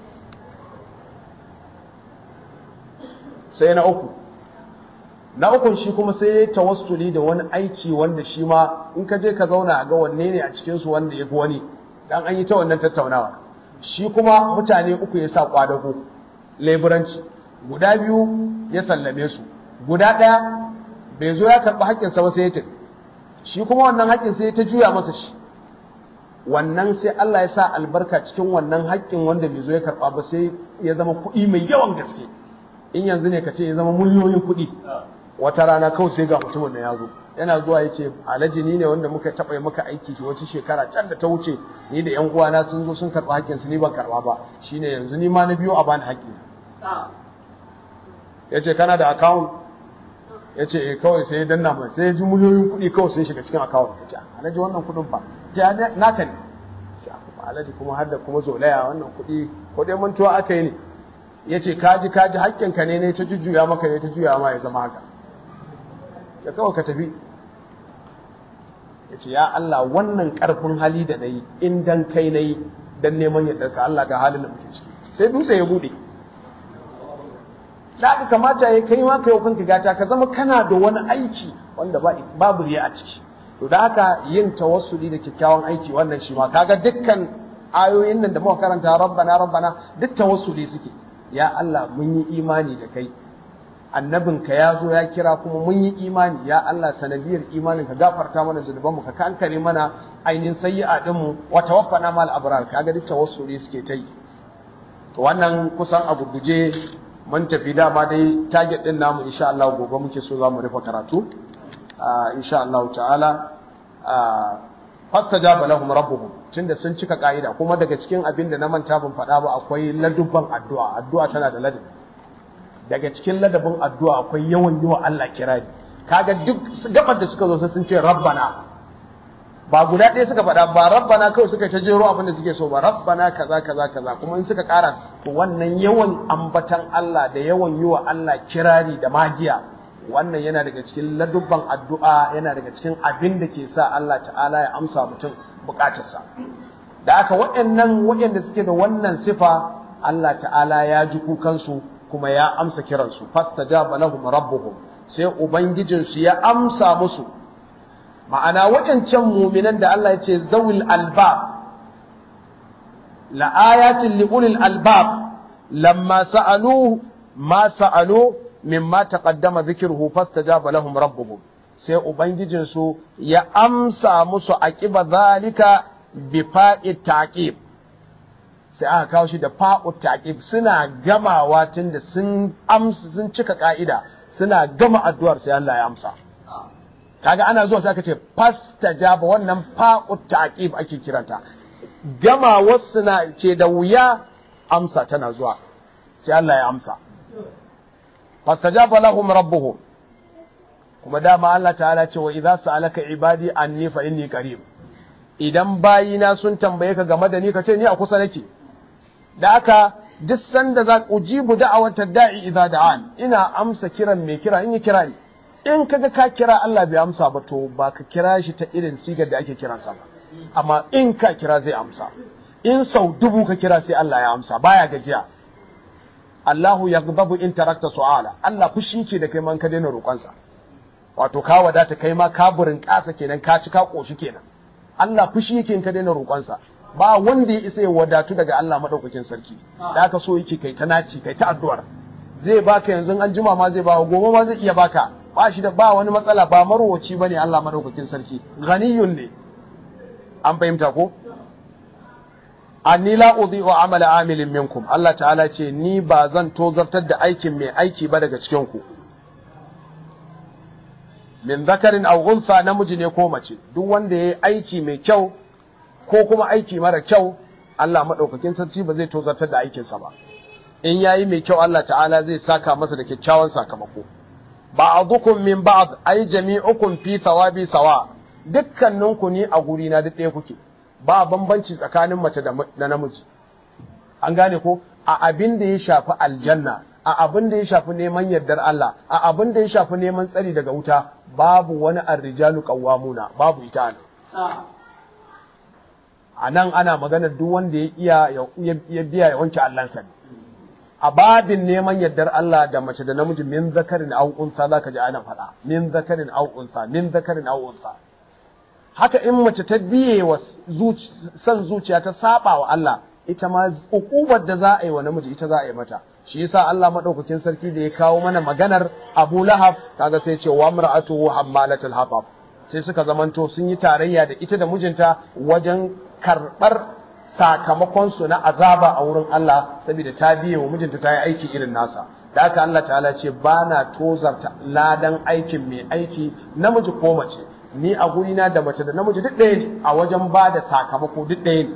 Speaker 1: sai na uku na ukun shi kuma sai ya tawassuli da wani aiki wanda shi ma in ka je ka zauna ga wanne ne a cikinsu wanda ya fi wani dan an yi ta wannan tattaunawa shi kuma mutane uku ya sa kwadago leburanci guda biyu ya sallame su guda ɗaya bai zo ya karɓi haƙƙinsa ba sai ya tafi shi kuma wannan haƙƙin sai ta juya masa shi wannan sai Allah ya sa albarka cikin wannan haƙƙin wanda bai zo ya karɓa ba sai ya zama kuɗi mai yawan gaske in yanzu ne ka ce ya zama miliyoyin kuɗi wata rana kawai sai ga mutumin da ya zo yana zuwa ya ce alhaji ni ne wanda muka taɓa maka aiki wata shekara can da ta wuce ni da yan uwana sun zo sun karɓi haƙƙinsu ni ban karɓa ba shine yanzu ni ma na biyo a bani haƙƙi ya ce kana da akawun ya ce eh kawai sai ya danna mai sai ya ji miliyoyin kuɗi kawai sun shiga cikin akawun ya ce alhaji wannan kuɗin fa ce naka ne ce kuma alhaji kuma har da kuma zolaya wannan kuɗi ko dai mantuwa aka yi ne ya ce kaji kaji haƙƙinka ne ne ta jujjuya maka ne ta juya ma ya zama haka ya kawai ka tafi ya ce ya Allah wannan ƙarfin hali da na yi in dan kai na yi dan neman yadda ka Allah ga halin da muke ciki sai dutse ya buɗe da aka kamata ya kai ma kai kanka gata ka zama kana da wani aiki wanda babu riya a ciki to da haka yin tawassuli da kyakkyawan aiki wannan shi ma kaga dukkan ayoyin nan da muka karanta rabbana rabbana duk tawassuli suke ya Allah mun yi imani da kai annabinka ya zo ya kira kuma mun yi imani ya Allah sanadiyar imanin ka gafarta mana zunubanmu ka kankare mana ainihin sayyi'a din mu wa tawaffana mal abrar kaga duk tawassuli suke ta yi to wannan kusan abu guje mun tafi dama dai target din namu insha Allah gobe muke so za mu rufe karatu insha Allah ta'ala fastajaba lahum rabbuhum tunda sun cika ka'ida kuma daga cikin abin da na manta ban faɗa ba akwai ladubban addu'a addu'a tana da ladabi daga cikin ladabin addu'a akwai yawan yi wa Allah kirari kaga duk gabar da suka zo sai sun ce rabbana ba guda ɗaya suka faɗa ba rabbana kawai suka ta jero abin da suke so ba rabbana kaza kaza kaza kuma in suka ƙara to wannan yawan ambatan Allah da yawan yi wa Allah kirari da magiya wannan yana daga cikin ladubban addu'a yana daga cikin abin da ke sa Allah ta'ala ya amsa mutum bukatarsa da aka waɗannan waɗanda suke da wannan sifa Allah ta'ala ya ji kukansu kuma ya amsa kiransu fastajaba lahum rabbuhum sai ubangijinsu ya amsa musu ma'ana waɗancan muminan da Allah ya ce zawil albab la ayatin li ulil albab lamma sa'alu ma sa'alu mimma taqaddama dhikruhu fastajaba lahum rabbuhum sai ubangijinsu ya amsa musu aqiba zalika bi fa'i taqib sai aka kawo shi da fa'u taqib suna gamawa tunda sun amsa sun cika ka'ida suna gama addu'ar sai Allah ya amsa kaga ana zuwa sai aka ce fastajaba wannan fa'u taqib ake kiranta gama wasu na ke da wuya amsa tana zuwa sai Allah ya amsa fastajaba lahum rabbuhum kuma dama Allah ta'ala ce wa idza sa'alaka ibadi anni fa inni qarib idan bayina sun tambaye ka game da ni ka ce ni a kusa nake da haka duk sanda za ujibu da'awata da'i idza da'an ina amsa kiran mai kira in yi kira ni in kaga ka kira Allah bai amsa ba to ba ka kira shi ta irin sigar da ake kiransa ba amma in ka kira zai amsa in sau dubu ka kira sai Allah ya amsa baya gajiya Allahu yaghdabu in tarakta su'ala Allah fushi ke da kai man ka daina roƙonsa wato ka wadata kai ma ka burin ƙasa kenan ka ci ka koshi kenan Allah fushi yake in ka daina roƙonsa ba wanda ya isa ya wadatu daga Allah madaukakin sarki da aka so yake kai ta naci kai ta addu'ar zai baka yanzu an jima ma zai bawa gobe ma zai iya baka ba shi da ba wani matsala ba marwaci bane Allah madaukakin sarki ghaniyun ne an fahimta ko anni la udhi'u amala amilin minkum Allah ta'ala ce ni ba zan tozartar da aikin mai aiki ba daga cikin ku min zakarin aw unsa namiji ne ko mace duk wanda yayi aiki mai kyau ko kuma aiki mara kyau Allah madaukakin sarki ba zai tozartar da aikinsa ba in yayi mai kyau Allah ta'ala zai saka masa da kyakkyawan sakamako ba'dukum min ba'd ay jami'ukum fi thawabi sawa dukkaninku ni a guri na duk ɗaya kuke ba bambanci tsakanin mace da namiji an gane ko a abin da ya shafi aljanna a abin da ya shafi neman yardar Allah a abin da ya shafi neman tsari daga wuta babu wani arrijalu qawwamuna babu ita ne a nan ana maganar duk wanda ya iya ya biya ya wanke Allahnsa ne a babin neman yardar Allah da mace da namiji min zakarin aw unsa zaka ji ana faɗa min zakarin aw unsa min zakarin aw unsa haka in mace ta biye wa san zuciya ta saba wa Allah ita ma ukubar da za a yi wa namiji ita za a yi mata shi yasa Allah madaukakin sarki da ya kawo mana maganar Abu Lahab kaga sai ce wa mar'atuhu hammalatul hatab sai suka zamanto sun yi tarayya da ita da mijinta wajen karbar sakamakon su na azaba a wurin Allah saboda ta biye wa mijinta ta yi aiki irin nasa da haka Allah ta'ala ce ba na tozarta ladan aikin mai aiki namiji ko mace ni a gurina da mace da namiji duk ɗaya ne a wajen ba da sakamako duk ɗaya ne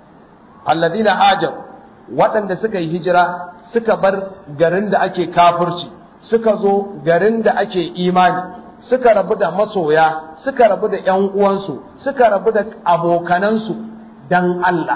Speaker 1: alladina hajar waɗanda suka yi hijira suka bar garin da ake kafirci suka zo garin da ake imani suka rabu da masoya suka rabu da ƴan uwansu suka rabu da abokanansu dan Allah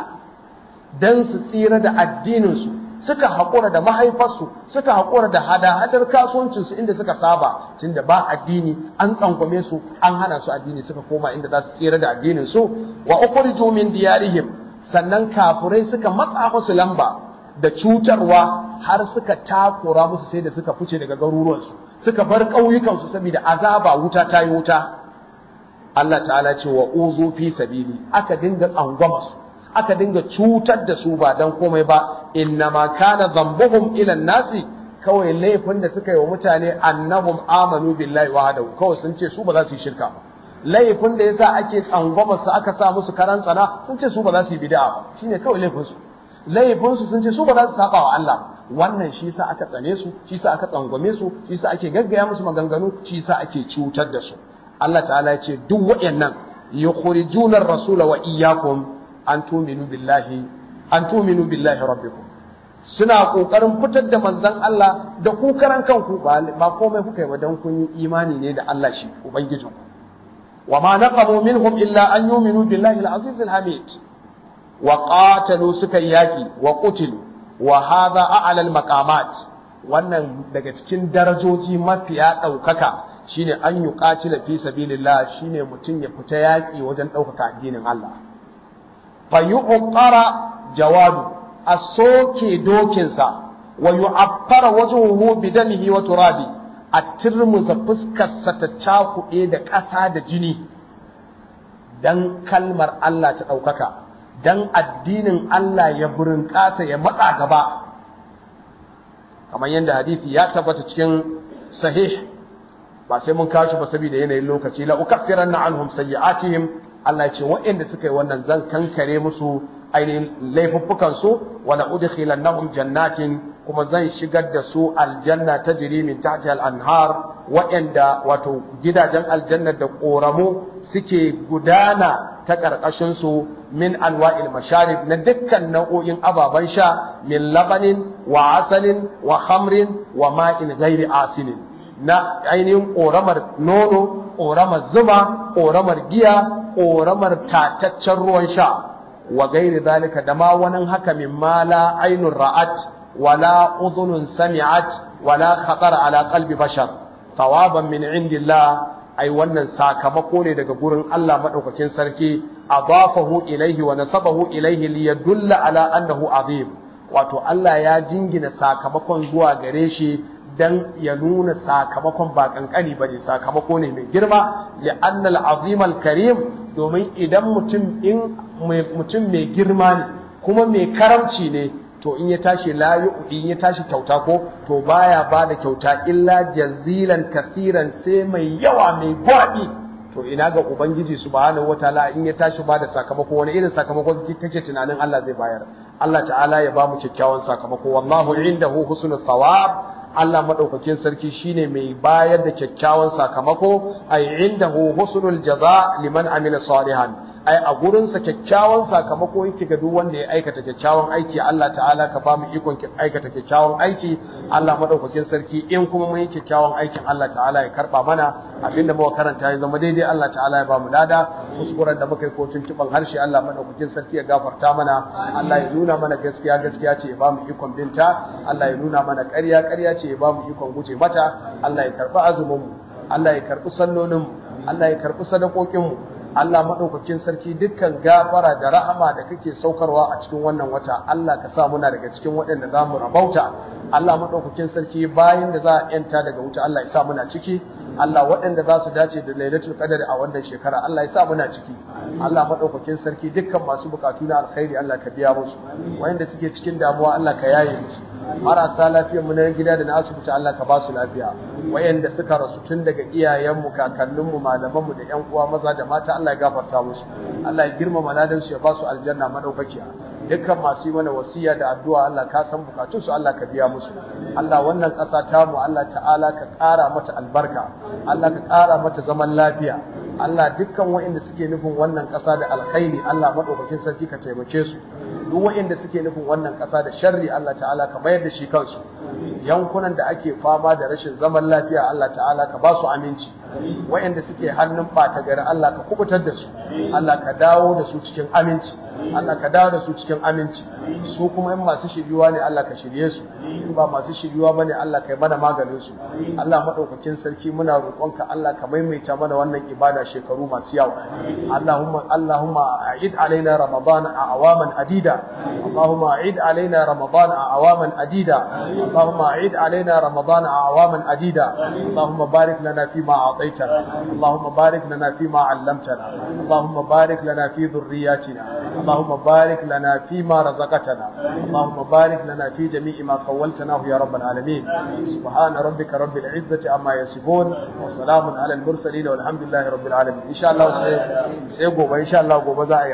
Speaker 1: dan su tsira da addininsu suka haƙura da mahaifarsu suka haƙura da hada-hadar kasuwancinsu inda suka saba tunda ba addini an tsangwame su an hana su addini suka koma inda za su tsira da addininsu wa ukhriju min diyarihim sannan kafurai suka matsa musu lamba da cutarwa har suka takura musu sai da suka fice daga garuruwansu suka bar ƙauyukansu saboda azaba wuta ta yi wuta Allah ta'ala ce wa uzu fi sabili aka dinga tsangwama su aka dinga cutar da su ba dan komai ba innama kana dhanbuhum ila nasi kawai laifin da suka yi wa mutane annahum amanu billahi wahdahu kawai sun ce su ba za su yi shirka ba laifin da yasa ake tsangwama su aka sa musu karan tsana sun ce su ba za su yi bid'a ba shine kawai laifin su laifin su sun ce su ba za su saba wa Allah wannan shi yasa aka tsane su shi yasa aka tsangwame su shi yasa ake gaggaya musu maganganu shi yasa ake cutar da su Allah ta'ala ya ce duk waɗannan yukhrijuna ar-rasula wa iyyakum an tuminu billahi an tuminu billahi rabbikum suna kokarin fitar da manzon Allah da ku karan kanku ba komai kuka yi ba dan kun yi imani ne da Allah shi ubangijin wa ma naqamu minhum illa an yuminu billahi al-aziz al-hamid wa qatalu suka yaki wa qutilu wa hadha a'la al-maqamat wannan daga cikin darajoji mafiya daukaka shine an yuqatila fi sabilillah shine mutum ya fita yaki wajen daukaka addinin Allah fayuqara jawadu a soke dokinsa wa yu'affara wajhuhu bidamihi wa turabi a turmuza fuskarsa ta cakuɗe da ƙasa da jini dan kalmar Allah ta ɗaukaka dan addinin Allah ya burin ƙasa ya matsa gaba kamar yadda hadisi ya tabbata cikin sahih ba sai mun kashi ba saboda yanayin lokaci la ukaffiranna anhum sayyi'atihim Allah ce waɗanda suka yi wannan zan kankare musu ainihin laifuffukan su wa la udkhilannahum jannatin kuma zan shigar da su aljanna tajri min tahtiha al-anhar waɗanda wato gidajen aljanna da ƙoramu suke gudana ta ƙarƙashin su min anwa'il masharib na dukkan nau'o'in ababen sha min labanin wa asalin wa khamrin wa ma'in ghairi asinin na ainihin ƙoramar nono ƙoramar zuma ƙoramar giya ƙoramar tataccen ruwan sha wa gairi zalika da ma wani haka min mala ainun ra'at wala udhunun sami'at wala khatar ala qalbi bashar tawaban min indillah ai wannan sakamako ne daga gurin Allah madaukakin sarki adafahu ilaihi wa nasabahu ilaihi liyadulla ala annahu azim wato Allah ya jingina sakamakon zuwa gare shi dan ya nuna sakamakon ba kankani ba ne sakamako ne mai girma ya annal azimal karim domin idan mutum in mutum mai girma ne kuma mai karamci ne to in ya tashi la in ya tashi kyauta ko to baya ba da kyauta illa jazilan kathiran sai mai yawa mai gwabi to ina ga ubangiji subhanahu wataala in ya tashi ba da sakamako wani irin sakamako kake tunanin Allah zai bayar Allah ta'ala ya ba mu kyakkyawan sakamako wallahu indahu husnul thawab Allah madaukakin sarki shine mai bayar da kyakkyawan sakamako ay indahu husnul jaza liman amila salihan ai a gurinsa kyakkyawan sakamako yake ga duk wanda ya aikata kyakkyawan aiki Allah ta'ala ka ba mu ikon aikata kyakkyawan aiki Allah madaukakin sarki in kuma mun yi kyakkyawan aikin Allah ta'ala ya karba mana abinda muka karanta ya zama daidai Allah ta'ala ya ba mu dada kuskuren da muka yi ko tuntuban harshe Allah madaukakin sarki ya gafarta mana Allah ya nuna mana gaskiya gaskiya ce ya ba mu ikon binta Allah ya nuna mana ƙarya ƙarya ce ya ba mu ikon guje mata Allah ya karbi azumin mu Allah ya karbi sallolin mu Allah ya karbi sadakokin mu Allah maɗaukakin sarki dukkan gafara da rahama da kake saukarwa a cikin wannan wata Allah ka sa muna daga cikin waɗanda za mu rabauta Allah maɗaukakin sarki bayan da za a yanta daga wuta Allah ya sa muna ciki Allah waɗanda za su dace da lailatul qadar a wannan shekara Allah ya sa muna ciki Allah maɗaukakin sarki dukkan masu bukatu na alkhairi Allah ka biya musu wayanda suke cikin damuwa Allah ka yaye musu marasa lafiyar mu na gida da na asibiti Allah ka ba su lafiya wayanda suka rasu tun daga iyayenmu kakanninmu malamanmu da ƴan uwa maza da mata Allah ya gafarta musu Allah ya girmama ladan su ya ba su aljanna madaukakiya dukkan masu yi mana wasiya da addu'a Allah ka san bukatun su Allah ka biya musu Allah wannan ƙasa ta mu Allah ta'ala ka ƙara mata albarka Allah ka ƙara mata zaman lafiya Allah dukkan wayanda suke nufin wannan ƙasa da alkhairi Allah madaukakin sarki ka taimake su duk wayanda suke nufin wannan ƙasa da sharri Allah ta'ala ka mayar da shi kansu yankunan da ake fama da rashin zaman lafiya Allah ta'ala ka ba su aminci wayanda suke hannun ɓata gari Allah ka kubutar da su Allah ka dawo da su cikin aminci Allah ka dawo da su cikin aminci su kuma in masu shiryuwa ne Allah ka shirye su in ba masu shiryuwa bane Allah ka yi mana maganin su Allah madaukakin sarki muna roƙonka Allah ka maimaita mana wannan ibada shekaru masu yawa Allahumma Allahumma a'id alaina ramadan a awaman adida Allahumma a'id alaina ramadan a awaman adida Allahumma a'id alaina ramadan a awaman adida Allahumma barik lana fi ma a'taytana Allahumma barik lana fi ma 'allamtana Allahumma barik lana fi dhurriyyatina اللهم بارك لنا فيما رزقتنا اللهم بارك لنا في جميع ما خولتناه يا رب العالمين سبحان ربك رب العزة عما يصفون وسلام على المرسلين والحمد لله رب العالمين إن شاء الله سيقوم إن شاء الله قوم